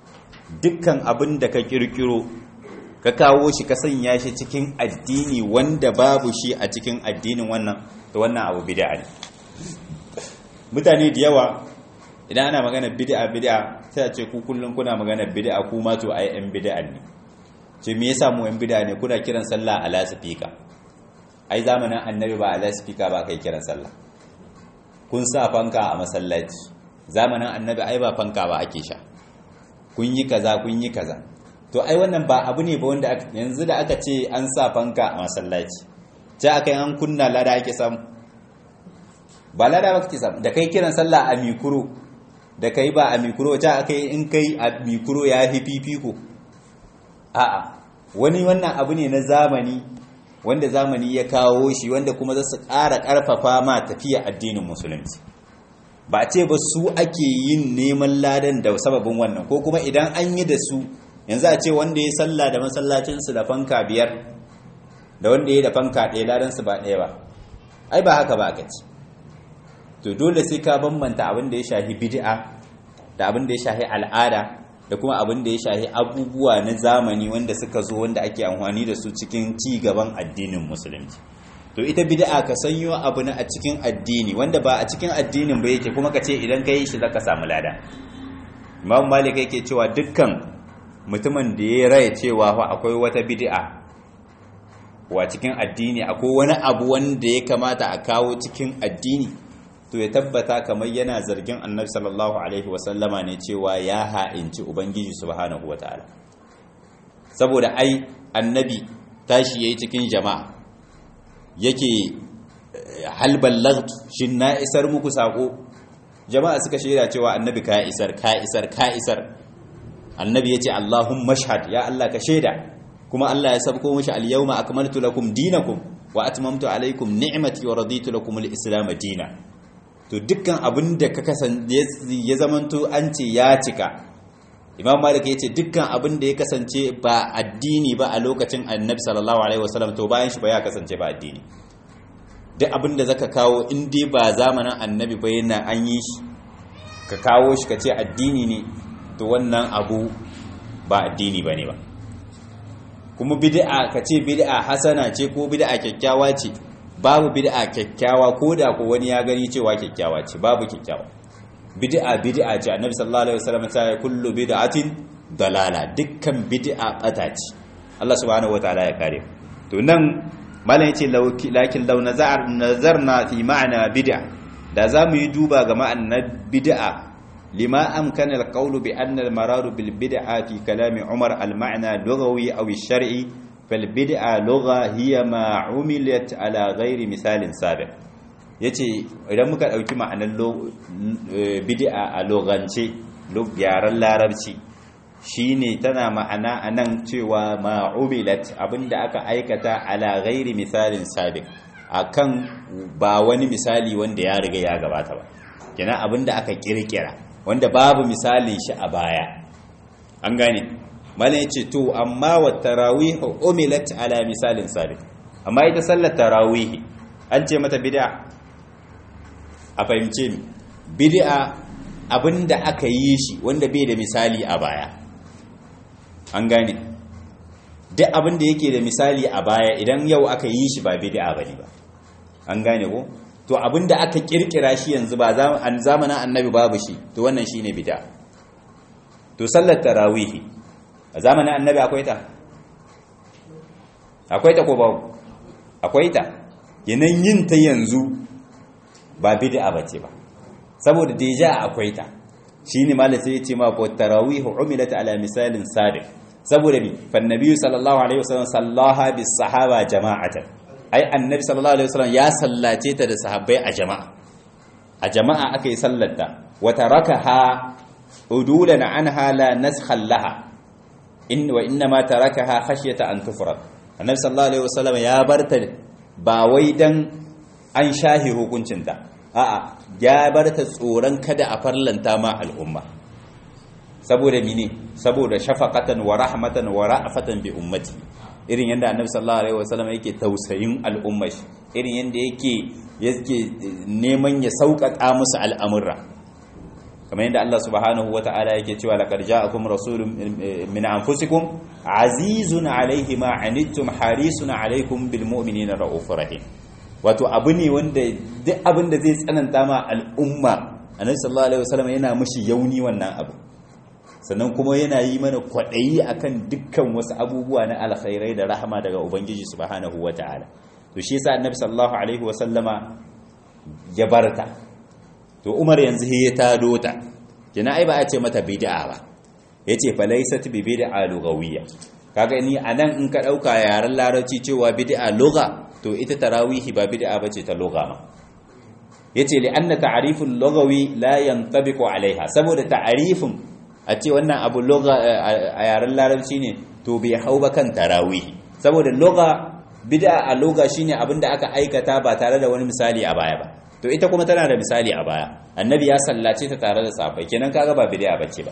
dukkan abin da ka kirkiro ka kawo shi ka sanya shi cikin addini wanda babu shi a cikin addinin wannan to wannan abu bid'a ne mutane da yawa idan ana magana bid'a bid'a sai a ce ku kullum kuna magana bid'a ku ma to ai yan bid'a ne ce me yasa mu yan bid'a ne kuna kiran sallah ala sifika ai zamanin annabi ba ala sifika ba kai kiran sallah kun sa fanka a masallaci zamanin annabi ai ba fanka ba ake sha kun yi kaza kun yi kaza to ai wannan ba abu ne ba wanda yanzu da aka ce an sa fanka a masallaci ce aka yi an kunna lada ake samu ba lada ba kake samu da kai kiran sallah a mikuro da kai ba a mikuro ce aka yi in kai a mikuro ya fi fifiko a'a wani wannan abu ne na zamani wanda zamani ya kawo shi wanda kuma za su ƙara ƙarfafa ma tafiya addinin musulunci ba a ce ba su ake yin neman ladan da sababin wannan ko kuma idan an yi da su yanzu a ce wanda ya sallah da masallacinsu da fanka biyar da wanda ya da fanka ɗaya ladansu ba ɗaya ba ai ba haka ba aka ci to dole sai ka bambanta abin da ya shahi bid'a da abin da ya shahi al'ada da kuma abin da ya shahi abubuwa na zamani wanda suka zo wanda ake amfani da su cikin ci gaban addinin musulunci to ita bid'a ka sanyo abu na a cikin addini wanda ba a cikin addinin ba yake kuma ka ce idan ka yi shi zaka samu lada imam malik yake cewa dukkan mutumin da ya raya cewa fa akwai wata bid'a wa cikin addini akwai wani abu wanda ya kamata a kawo cikin addini to ya tabbata kamar yana zargin annabi sallallahu alaihi wasallama ne cewa ya ha'inci ubangiji subhanahu wataala saboda ai annabi tashi yayi cikin jama'a yake hal ballagtu shin na isar muku sako jama'a suka shaida cewa annabi ka isar ka isar ka isar annabi yace allahumma shahad ya allah ka shaida kuma allah ya sabko mishi al-yawma akmaltu lakum dinakum wa atmamtu alaykum ni'mati wa raditu lakum al-islam dinan to dukkan abin da ka kasance ya zamanto an ce ya cika imam malik ya ce dukkan abin da ya kasance ba addini ba a lokacin annabi sallallahu alaihi wasallam to bayan shi ba ya kasance ba addini duk abin da zaka kawo in dai ba zamanin annabi ba yana an yi shi ka kawo shi ka ce addini ne to wannan abu ba addini ba ne ba kuma bid'a ka ce bid'a hasana ce ko bid'a kyakkyawa ce babu bid'a kyakkyawa ko da ko wani ya gani cewa kyakkyawa ce babu kyakkyawa bid'a bid'a ce annabi sallallahu alaihi wasallam ta yi kullu bid'atin dalala dukkan bid'a bata ce Allah subhanahu wataala ya kare to nan malam yace lakin law nazar nazarna fi ma'na bid'a da zamu yi duba ga ma'anar bid'a lima amkana alqawlu bi anna al-maradu bil bid'a fi kalami Umar al-ma'na lughawi aw al-shar'i falbid'a lugha hiya ma umilat ala ghairi misalin sabiq yace idan muka dauki ma'anar bid'a a logance yaran larabci shine tana ma'ana anan cewa ma umilat abinda aka aikata ala ghairi misalin sabiq akan ba wani misali wanda ya riga ya gabata ba kenan abinda aka kirkira wanda babu misalin shi a baya an gane malam ya ce to amma wa tarawih umilat ala misalin sabiq amma ita sallar tarawih an ce mata bid'a a fahimce mi bid'a abinda aka yi shi wanda bai da misali a baya an gane duk abinda yake da misali a baya idan yau aka yi shi ba bid'a bane ba an gane ko to abinda aka kirkira shi yanzu ba zamanin annabi babu shi to wannan shine bid'a to sallar tarawih a zamanin annabi akwai ta akwai ta ko babu akwai ta yanan yin ta yanzu ba bid'a bace ba saboda deja akwai ta shine malai sai ya ce ma ko tarawih umilat ala misalin sabiq saboda bi fa annabi sallallahu alaihi wasallam sallaha bis sahaba jama'atan ai annabi sallallahu alaihi wasallam ya sallace ta da sahabbai a jama'a a jama'a aka yi sallarta wa tarakaha udulan anha la naskhan laha in wa inna ma tarakaha khashyata an tufrad annabi sallallahu alaihi wasallam ya barta ba wai dan an shahi hukuncinta a'a ya barta tsoron kada a farlanta ma al'umma saboda mine saboda shafaqatan wa rahmatan wa ra'fatan bi ummati irin yanda annabi sallallahu alaihi wasallam yake tausayin al'umma irin yanda yake yake neman ya sauƙaƙa musu al'amurra kamar yadda Allah subhanahu wata'ala yake cewa laqad ja'akum rasulun min anfusikum azizun alayhi ma anittum harisun alaykum bil mu'minina raufur rahim wato abu ne wanda duk abin da zai tsananta ma al'umma annabi sallallahu alaihi wasallam yana mushi yauni wannan abu sannan kuma yana yi mana kwaɗayi akan dukkan wasu abubuwa na alkhairai da rahama daga ubangiji subhanahu wata'ala to shi yasa annabi sallallahu alaihi wasallama ya barta to umar yanzu ya tado ta kina ai ba a ce mata bid'a ba yace fa laysat bi bid'a lughawiyya kaga ni anan in ka dauka yaran larabci cewa bid'a lugha to ita tarawihi ba bid'a bace ta lugha ma yace li anna ta'riful lughawi la yantabiqu alaiha saboda ta'rifin a ce wannan abu lugha a yaran larabci ne to bai hau ba kan tarawihi saboda lugha bid'a a lugha shine abinda aka aikata ba tare da wani misali a baya ba to ita kuma tana da misali a baya annabi ya sallace ta tare da safai kenan kaga ba bid'a bace ba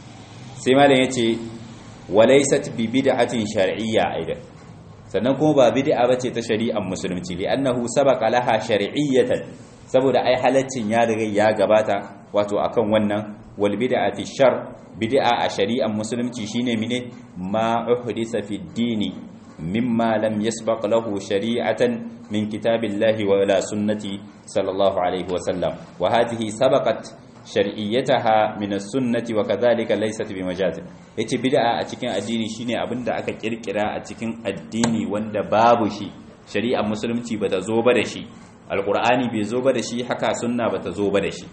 sai malam yace walaysat bi bid'atin shar'iyya aidan sannan kuma ba bid'a bace ta shari'ar musulunci li annahu sabaqa laha shar'iyyatan saboda ai halaccin ya riga ya gabata wato akan wannan wal bid'ati shar bid'a a shari'ar musulunci shine mine ma uhdisa fi dini mimma lam yasbaq lahu shari'atan min kitabillahi wa la sunnati sallallahu alaihi wa sallam wa hadhihi sabaqat shar'iyyataha min as-sunnati wa kadhalika laysat bi majaz yace bid'a a cikin addini shine abinda aka kirkira a cikin addini wanda babu shi shari'ar musulunci bata zo ba da shi alqur'ani bai zo ba da shi haka sunna bata zo ba da shi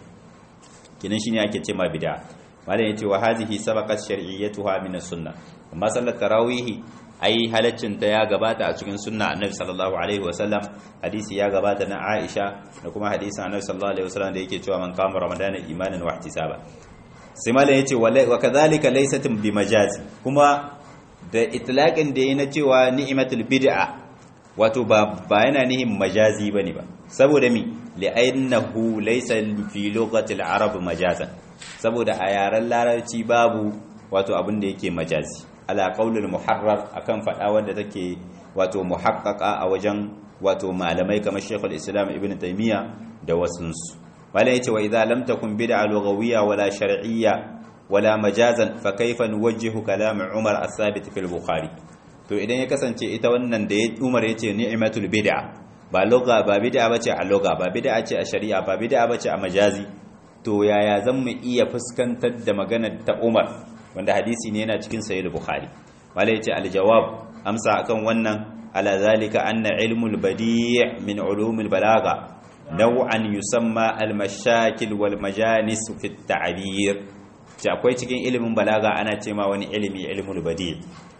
kinan shine ake ce ma bid'a malam yace wa hadhihi sabaqat shar'iyyatuha min as-sunnah amma sallar tarawih ai halaccin ta ya gabata a cikin sunna annabi sallallahu alaihi wasallam hadisi ya gabata na Aisha da kuma hadisin annabi sallallahu alaihi wasallam da yake cewa man qama ramadana imanan wa ihtisaba sai malam yace wa kadhalika laysat bi majazi kuma da itlaqin da yana cewa ni'matul bid'a wato ba ba yana nihin majazi bane ba saboda mi li'annahu laysa fi lughati al-arab majazan saboda a yaren larabci babu wato abin da yake majazi ala qaulul muharrar akan fada wanda take wato muhaqqaqa a wajen wato malamai kamar Sheikhul Islam Ibn Taymiyyah da wasunsu wala yace wa idza lam takun bid'a lughawiyya wala shar'iyya wala majazan fa kayfa nuwajjihu kalam Umar as-sabit fil Bukhari to idan ya kasance ita wannan da Umar yace ni'matul bid'a ba lugha ba bid'a bace a lugha ba bid'a ce a shari'a ba bid'a bace a majazi to yaya zan mu iya fuskantar da maganar ta Umar wanda hadisi ne yana cikin sahih bukhari wala yace aljawab amsa akan wannan ala zalika anna ilmul badi' min ulumil balaga naw'an yusamma al-mashakil wal majanis fi at-ta'bir ce akwai cikin ilimin balaga ana ce ma wani ilimi ilmul badi'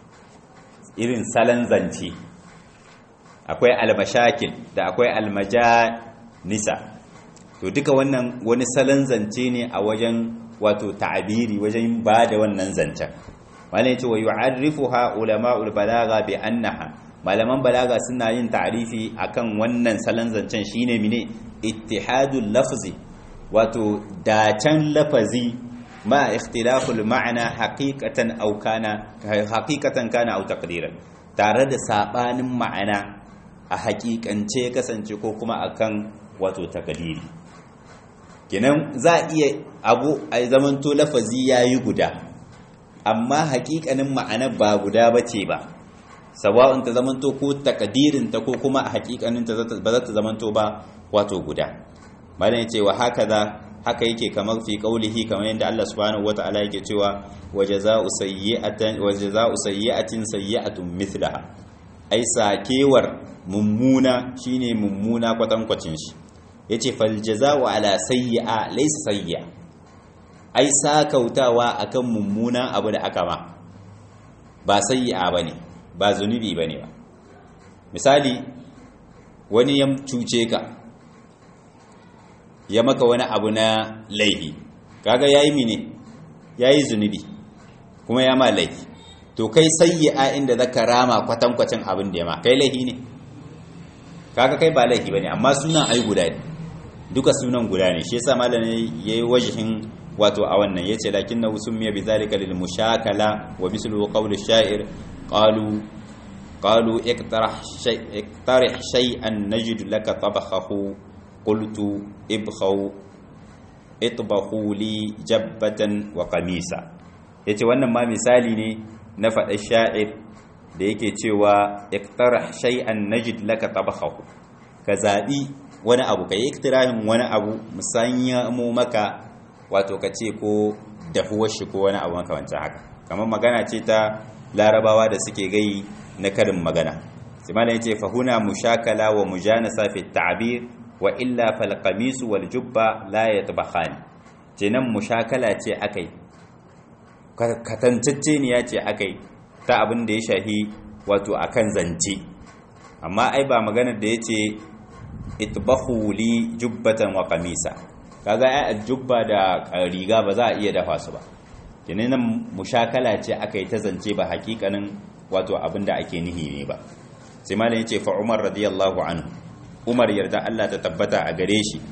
irin salan zance akwai al-mashakil da akwai al-majanisa to duka wannan wani salan zance ne a wajen wato ta'abiri wajen ba da wannan zancen wani ya ce wa yu'arrifuha ulama'ul balaga bi annaha malaman balaga suna yin ta'arifi akan wannan salon zancen shine mine ittihadul lafzi wato dacen lafazi ma ikhtilaful ma'ana haqiqatan aw kana haqiqatan kana aw taqdiran tare da sabanin ma'ana a haƙiƙance kasance ko kuma akan wato takdiri kenan za a iya abu a zamanto lafazi ya yi guda amma hakikanin ma'ana ba guda ba ce ba sawa'un ta zamanto ko takadirinta ko kuma a hakikanin ta ba za ta zamanto ba wato guda malam ya ce wa haka za haka yake kamar fi kaulihi kamar yadda Allah subhanahu wata'ala yake cewa wajaza'u sayyi'atin wajaza'u sayyi'atin sayyi'atun mithlaha ai sakewar mummuna shine mummuna kwatankwacin shi ya ce faljaza'u ala sayyi'a laysa sayyi'a ai sakautawa akan mummuna abu da aka ma ba sayyi'a bane ba zunubi bane ba misali wani ya cuce ka ya maka wani abu na laifi kaga yayi mine yayi zunubi kuma ya ma laifi to kai sayyi'a inda zaka rama kwatankwacin abin da ya ma kai laifi ne kaga kai ba laifi bane amma sunan ai guda ne duka sunan guda ne shi yasa malamin yayi wajhin wato a wannan yace lakinnahu summiya bidhalika lil mushakala wa mislu qawli sha'ir qalu qalu iktarah shay iktarih shay'an najid laka tabakhahu qultu ibkhaw itbakhu li jabbatan wa qamisa yace wannan ma misali ne na faɗa sha'ir da yake cewa iktarah shay'an najid laka tabakhahu ka zabi wani abu ka yi iktirahin wani abu musanya mu maka wato ka ce ko dahuwar shi ko wani abu makamancin haka kamar magana ce ta larabawa da suke gai na karin magana simana ya ce fahuna mushakala wa mujanasa fi ta'bir wa illa fal qamis wal jubba la yatbakhani kenan mushakala ce akai katantacce ne ya ce akai ta abin da ya shahi wato akan zance amma ai ba maganar da yace itbahu li jubbatan wa qamisa kaga ai jubba da riga ba za a iya dafa su ba kenan nan mushakala ce aka yi ta zance ba hakikanin wato abinda ake nihi ne ba sai malam yace fa Umar radiyallahu anhu Umar yarda Allah ta tabbata a gare shi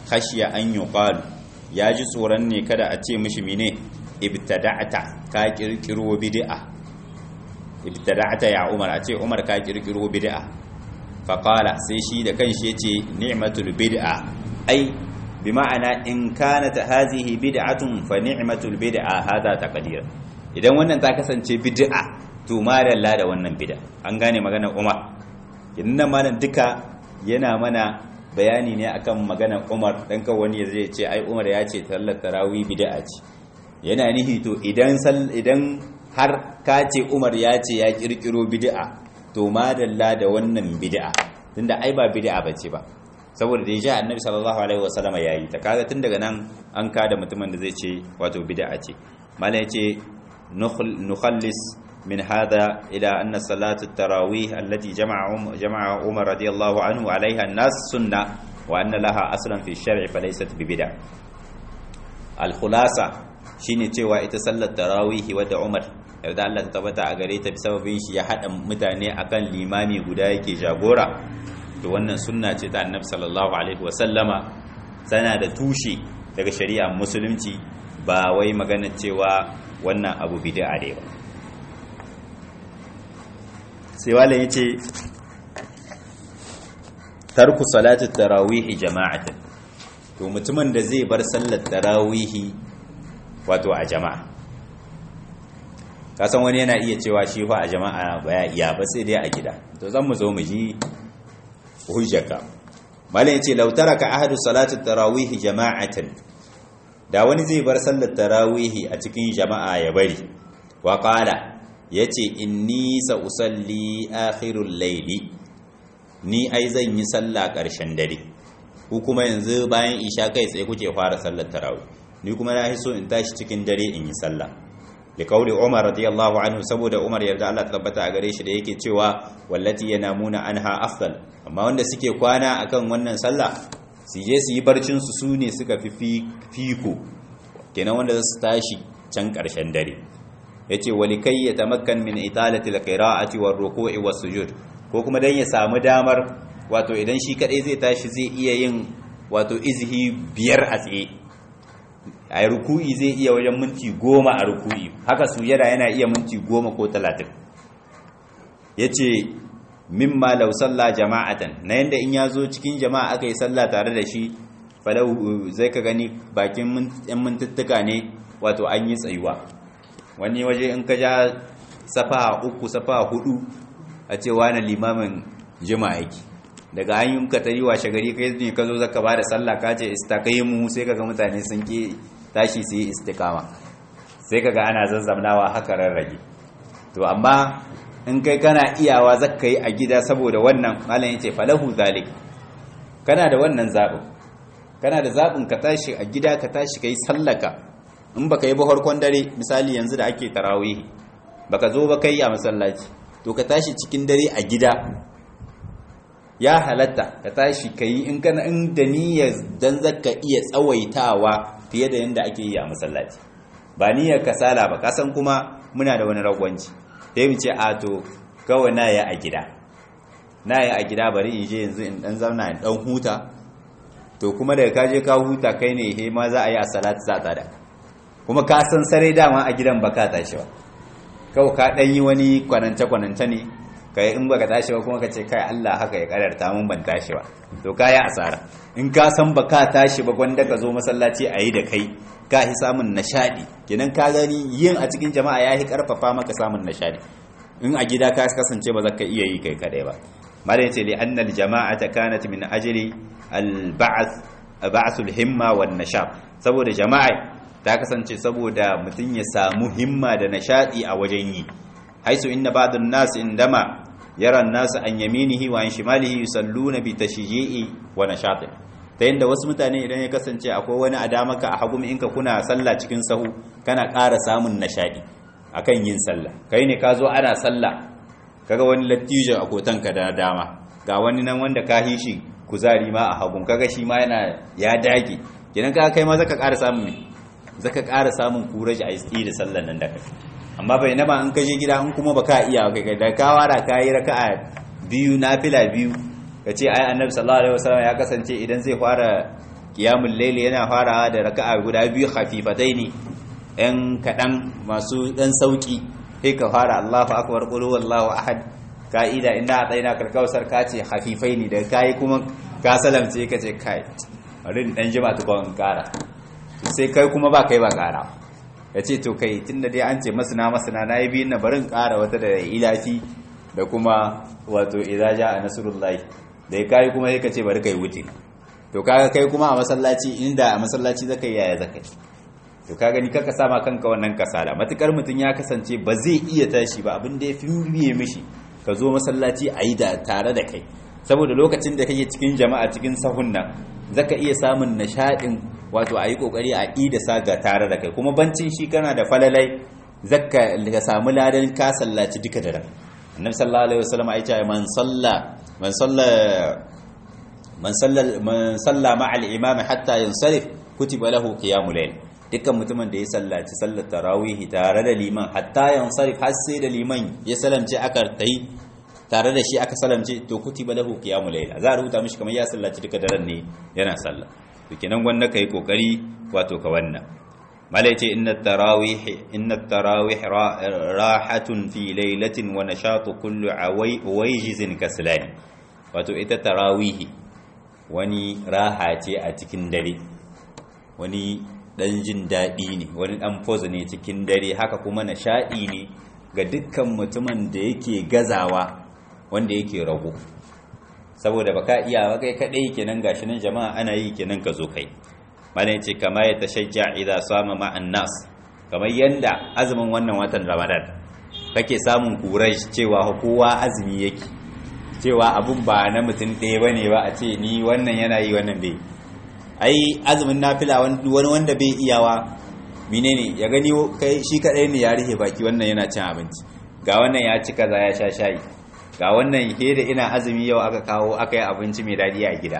khashiya an yuqalu ya ji tsoron ne kada a ce mishi mine ibtada'ta ka kirkiro bid'a ibtada'ta ya umar a ce umar ka kirkiro bid'a fa qala sai shi da kanshi yace ni'matul bid'a ai bi ma'ana in kanat hadhihi bid'atun fa ni'matul bid'a hada taqdir idan wannan ta kasance bid'a to madalla da wannan bid'a an gane maganar umar idan malam duka yana mana bayani ne akan maganar Umar dan kan wani zai ce ai Umar ya ce sallar tarawih bid'a ce yana nihi to idan idan har ka ce Umar ya ce ya kirkiro bid'a to madalla da wannan bid'a tunda ai ba bid'a bace ba saboda da ya annabi sallallahu alaihi wasallama yayi ta kaga tun daga nan an kada mutumin da zai ce wato bid'a ce malai ya ce nukhallis من هذا إلى أن صلاة التراويح التي جمع جمع عمر رضي الله عنه عليها الناس سنة وأن لها أصلا في الشرع فليست ببدع الخلاصة shine cewa ita sallar tarawihi wadda Umar yarda Allah ta tabbata a gare ta sababin shi ya hada mutane akan limami guda yake jagora to wannan sunna ce ta Annabi sallallahu alaihi wasallama tana da tushe daga shari'a musulunci ba wai magana cewa wannan abu bid'a ne ba sai wale ya ce tarku salatu tarawihi jama'atan to mutumin da zai bar sallar tarawihi wato a jama'a kasan wani yana iya cewa shi fa a jama'a baya iya ba sai dai a gida to zan mu zo mu ji hujjaka malam yace law taraka ahadu salatu tarawihi jama'atan da wani zai bar sallar tarawihi a cikin jama'a ya bari wa qala ya ce inni sa usalli akhirul laili ni ai zan yi sallah ƙarshen dare ku kuma yanzu bayan isha kai tsaye kuke fara sallar tarawih ni kuma na so in tashi cikin dare in yi sallah li kauli umar radiyallahu anhu saboda umar yarda Allah tabbata a gare shi da yake cewa wallati yanamuna anha afdal amma wanda suke kwana akan wannan sallah su je su yi barcin su sune suka fi fiko kenan wanda su tashi can ƙarshen dare yace walikai ya tamakkan min italati alqira'ati war ruku'i was sujud ko kuma dan ya samu damar wato idan shi kadai zai tashi zai iya yin wato izhi biyar a tsaye a ruku'i zai iya wajen minti goma a ruku'i haka sujada yana iya minti goma ko talatin yace mimma law salla jama'atan na yanda in yazo cikin jama'a aka yi sallah tare da shi falau zai ka gani bakin yan mintuttuka ne wato an yi tsayuwa wani waje in ka ja safa uku safa hudu a ce wani limamin jima yake daga an yi ka tari washe gari kai ne ka zo zaka ba da sallah ka ce istaqaimu sai kaga mutane sun ki tashi su yi istiqama sai kaga ana zazzamnawa haka rarrage to amma in kai kana iyawa zaka yi a gida saboda wannan malam yace falahu zalik kana da wannan zabin kana da zabin ka tashi a gida ka tashi kai sallaka in baka yi ba harkon dare misali yanzu da ake tarawih baka zo ba kai a masallaci to ka tashi cikin dare a gida ya halatta ka tashi kai in kana in da niyyar dan zaka iya tsawaitawa fiye da yanda ake yi a masallaci ba niyyar kasala ba kasan kuma muna da wani ragwanci sai mu ce a to kawai na yi a gida na yi a gida bari in je yanzu in dan zauna in dan huta to kuma daga kaje ka huta kai ne he ma za a yi a salatu za ta da kuma ka san sare dama a gidan baka tashi ba kawai ka dan yi wani kwanance kwanance ne kai in baka tashi ba kuma ka ce kai Allah haka ya kararta mun ban tashi ba to kai asara in ka san baka tashi ba gwanda ka zo masallaci a yi da kai ka hi samun nashadi kenan ka gani yin a cikin jama'a ya hi karfafa maka samun nashadi in a gida ka kasance ba za ka iya yi kai kadai ba malam yace li anna al jama'ata kanat min ajli al ba'th ba'th al himma wan nashab saboda jama'a ta kasance saboda mutum ya samu himma da nashadi a wajen yi haisu inna ba'dun nas indama yara an-nas an yaminihi wa an shimalihi yusalluna bi tashji'i wa nashatin ta yadda wasu mutane idan ya kasance akwai wani a damaka a hagu in ka kuna sallah cikin sahu kana ƙara samun nashadi akan yin sallah kai ne ka zo ana sallah kaga wani lattijo a kotanka da dama ga wani nan wanda ka hishi kuzari ma a hagun kaga shi ma yana ya dage kenan ka kai ma zaka ƙara samun me zaka ƙara samun kuraji a yi da sallan nan da kai amma bai nama in ka je gida in kuma baka iya kai da ka wara ka yi raka'a biyu nafila biyu ka ce ai annabi sallallahu alaihi wasallam ya kasance idan zai fara qiyamul layli yana farawa da raka'a guda biyu khafifataini ɗan kaɗan masu ɗan sauƙi sai ka fara Allahu akbar qul huwallahu ahad ka'ida inda a tsaina karkawsar ka ce hafifai ne da kai kuma ka salamce ka ce kai bari dan jima tukon in kara sai kai kuma ba kai ba kara ya ce to kai tunda dai an ce masana masana na yi biyun na barin kara wata da ilafi da kuma wato idza jaa nasrullahi da ya kai kuma sai ka ce bari kai wuce to kaga kai kuma a masallaci inda a masallaci zaka yi yaya zaka yi to ka gani kaka sama kanka wannan kasala matukar mutum ya kasance ba zai iya tashi ba abin da ya fi biye mishi ka zo masallaci a yi da tare da kai saboda lokacin da kake cikin jama'a cikin sahun nan zaka iya samun nishaɗin wato a yi ƙoƙari a yi da saga tare da kai kuma bancin shi kana da falalai zaka ka samu ladan ka sallaci duka da ran annabi sallallahu alaihi wasallam ya ce man salla man salla man salla man salla ma'a al-imam hatta yansarif kutiba lahu qiyamul layl dukkan mutumin da ya sallaci sallar tarawihi tare da liman hatta yansarif har sai da liman ya salamce aka tai tare da shi aka salamce to kutiba lahu qiyamul layl za a rubuta mishi kamar ya sallaci duka daren ne yana sallah to kenan wanda kai kokari wato ka wannan malai ce inna tarawih inna tarawih rahatun fi laylatin wa nashatu kullu awayjizin kaslani wato ita tarawih wani raha ce a cikin dare wani dan jin daɗi ne wani dan pose ne cikin dare haka kuma nishaɗi ne ga dukkan mutumin da yake gazawa wanda yake rago saboda baka iya ba kai kadai kenan gashi nan jama'a ana yi kenan ka zo kai malai ce kama ya tashajja idza sama ma'an nas kamar yanda azumin wannan watan Ramadan kake samun kurai cewa kowa azumi yake cewa abun ba na mutum ɗaya bane ba a ce ni wannan yana yi wannan bai ai azumin nafila wani wanda bai iyawa menene ya gani kai shi kadai ne ya rihe baki wannan yana cin abinci ga wannan ya ci kaza ya sha shayi ga wannan ke da ina azumi yau aka kawo aka yi abinci mai daɗi a gida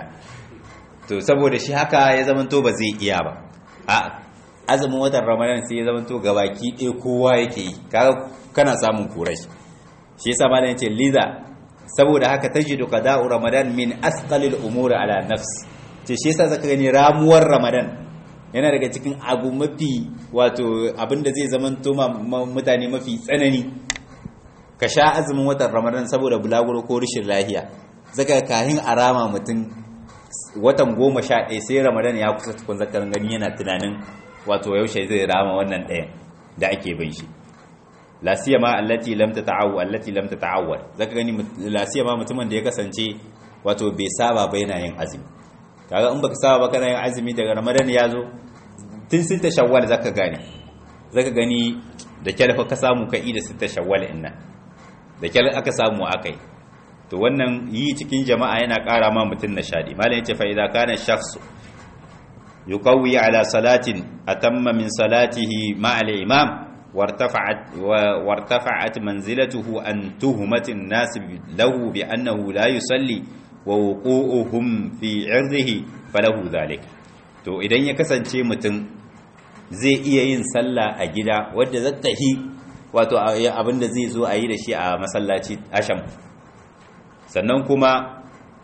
to saboda shi haka ya zamanto ba zai iya ba a azumin watan ramadan sai ya zamanto ga baki ɗaya kowa yake yi kana samun kurai shi yasa malam yace liza saboda haka tajidu qada'u ramadan min asqalil umuri ala nafs ce shi yasa zaka gani ramuwar ramadan yana daga cikin abu mafi wato abinda zai zamanto mutane mafi tsanani ka sha azumin watan ramadan saboda bulaguro ko rashin lahiya zaka kahin arama mutum watan goma sha ɗaya sai ramadan ya kusa tukun zakarin gani yana tunanin wato yaushe zai rama wannan ɗayan da ake bin shi lasiyama allati lam tata'awwa allati lam tata'awwal zaka gani lasiyama mutumin da ya kasance wato bai saba ba yana yin azumi kaga in baka saba ba kana yin azumi daga ramadan ya zo tun sita shawwal zaka gane zaka gani da kyar ka samu ka ida sita shawwal inna da kyar aka samu akai to wannan yi cikin jama'a yana ƙara ma mutum nishadi malam yace fa idza kana shakhs yuqawwi ala salatin atamma min salatihi ma al imam wartafa'at wartafa'at manzilatuhu an tuhmat an-nas lahu bi annahu la yusalli wa wuqu'uhum fi 'irdihi falahu dhalik to idan ya kasance mutum zai iya yin sallah a gida wadda zata hi wato abinda zai zo a yi da shi a masallaci asham sannan kuma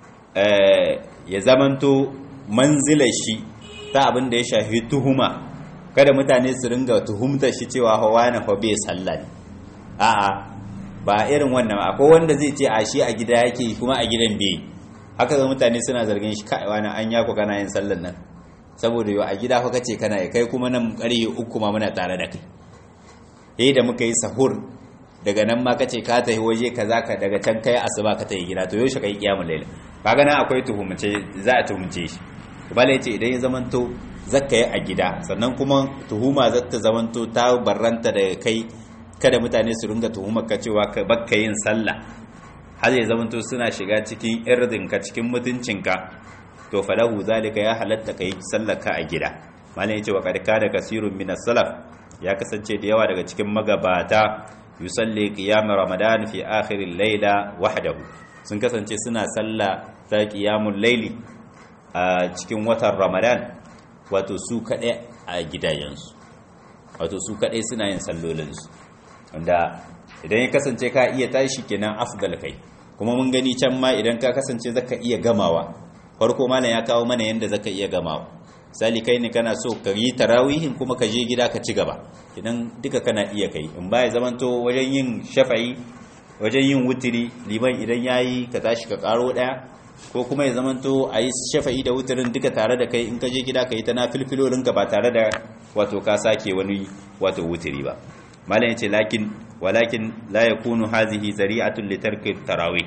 ya zamanto manzilar shi ta abin da ya shafi tuhuma kada mutane su ringa tuhumtar shi cewa hawa na fa bai sallah ne a'a ba irin wannan akwai wanda zai ce a shi a gida yake kuma a gidan bai haka ga mutane suna zargin shi kai wani an yako kana yin sallan nan saboda yau a gida fa kace kana yi kai kuma nan ƙarfe uku ma muna tare da kai eh da muka yi sahur daga nan ma kace ka tafi waje kaza ka daga can kai asuba ka tafi gida to yaushe kai kiyamul layl kaga nan akwai tuhumce za a tuhumce shi bala yace idan ya zamanto zakka yi a gida sannan kuma tuhuma zata zamanto ta barranta da kai kada mutane su ringa tuhumar ka cewa ka bakka yin sallah har ya zamanto suna shiga cikin irdin ka cikin mutuncinka to falahu zalika ya halatta kai sallar ka a gida malam yace wa kad kana kasirun min salaf ya kasance da yawa daga cikin magabata yusalli qiyam ramadan fi akhir al-layla wahdahu sun kasance suna salla ta qiyamul layli a cikin watan ramadan wato su kaɗai a gidajensu wato su kaɗai suna yin sallolinsu wanda idan ya kasance ka iya tashi kenan afdal kai kuma mun gani can ma idan ka kasance zaka iya gamawa farko malam ya kawo mana yanda zaka iya gamawa misali kai ne kana so ka yi tarawihin kuma ka je gida ka ci gaba idan duka kana iya kai in ba ya zamanto wajen yin shafa'i wajen yin wutiri liman idan yayi ka tashi ka karo daya ko kuma ya zamanto a yi shafa'i da wutirin duka tare da kai in ka je gida ka yi ta na filfilolinka ba tare da wato ka sake wani wato wutiri ba malam yace lakin walakin la yakunu hazihi zari'atun li tarki tarawih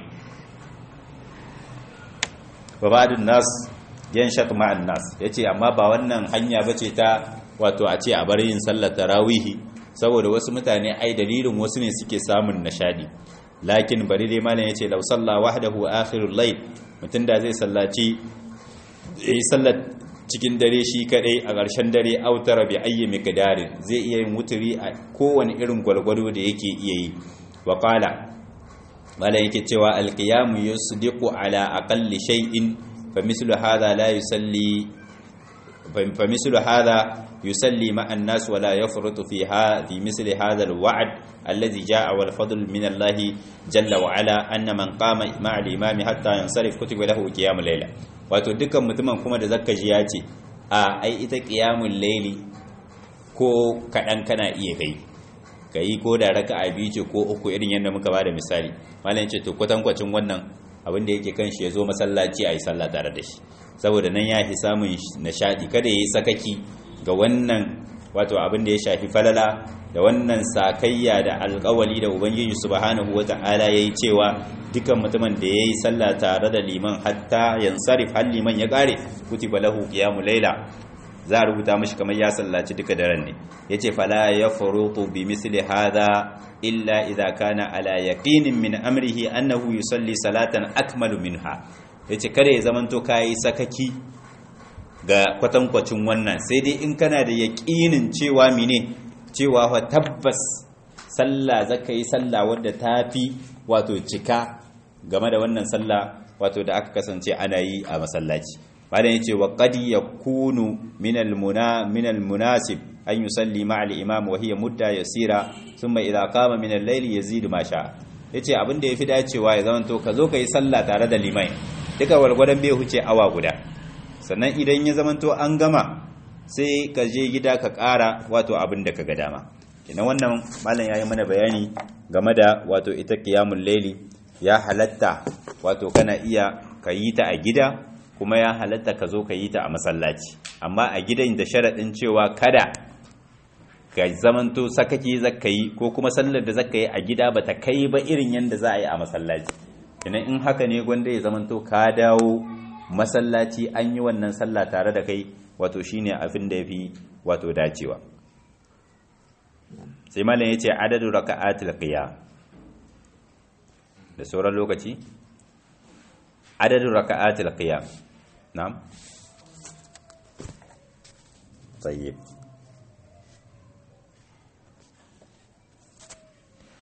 wa ba'dun nas yanshaq ma'an nas yace amma ba wannan hanya bace ta wato a ce a bar yin sallar tarawih saboda wasu mutane ai dalilin wasu ne suke samun nashadi lakin bari dai malam yace law salla wahdahu akhirul layl mutun da zai sallaci yi sallar cikin dare shi kadai a ƙarshen dare autara bi ayyi miqdarin zai iya yin wuturi a kowane irin gwalgwado da yake iya yi wa qala mala yake cewa alqiyamu yusdiqu ala aqalli shay'in fa mislu hadha la yusalli fa mislu hadha yusalli ma an-nas wa la yafrutu fi hadhi misli hadha al-wa'd alladhi ja'a wal fadl min Allah jalla wa ala anna man qama ma'a al-imami hatta yansarif kutiba lahu qiyamul layla wato dukkan mutumin kuma da zakka ji ya ce a ai ita qiyamul layli ko kadan kana iya kai kai ko da raka'a biyu ce ko uku irin yadda muka bada misali malam ce to kwatankwacin wannan abin da yake kan shi ya zo masallaci a yi sallah tare da shi saboda nan ya fi samun nishadi kada ya yi sakaki ga wannan wato abin da ya shafi falala da wannan sakayya da alkawali da ubangiji subhanahu wata'ala yayi cewa dukan mutumin da yayi sallah tare da liman hatta yansarif har liman ya kare kutiba lahu qiyamul layla za a rubuta mashi kamar ya sallaci duka daren ne yace fala yafrutu bi misli hadha illa idza kana ala yaqinin min amrihi annahu yusalli salatan akmalu minha yace kada ya zamanto kai sakaki ga kwatankwacin wannan sai dai in kana da yaƙinin cewa mine cewa fa tabbas sallah zaka yi sallah wadda tafi wato cika game da wannan sallah wato da aka kasance ana yi a masallaci malam yace wa qad yakunu min al-muna min al-munasib an yusalli ma'a al-imam wa hiya mudda yasira thumma idha qama min al-layli yazidu ma sha yace abin da yafi dacewa ya zama to ka zo ka yi sallah tare da limai duka walgwadan bai huce awa guda sannan idan ya zama to an gama sai ka je gida ka ƙara wato abin da ka ga dama ina wannan malam yayi mana bayani game da wato ita qiyamul layli ya halatta wato kana iya ka yi ta a gida kuma ya halatta ka zo ka yi ta a masallaci amma a gidan da sharaɗin cewa kada ka zamanto sakaki zaka yi ko kuma sallar da zaka yi a gida ba ta kai ba irin yadda za a yi a masallaci idan in haka ne gwanda ya zamanto ka dawo masallaci an yi wannan sallah tare da kai wato shine abin da yafi wato dacewa sai malam yace adadu raka'atil qiyam da sauran lokaci adadu raka'atil qiyam na'am tayyib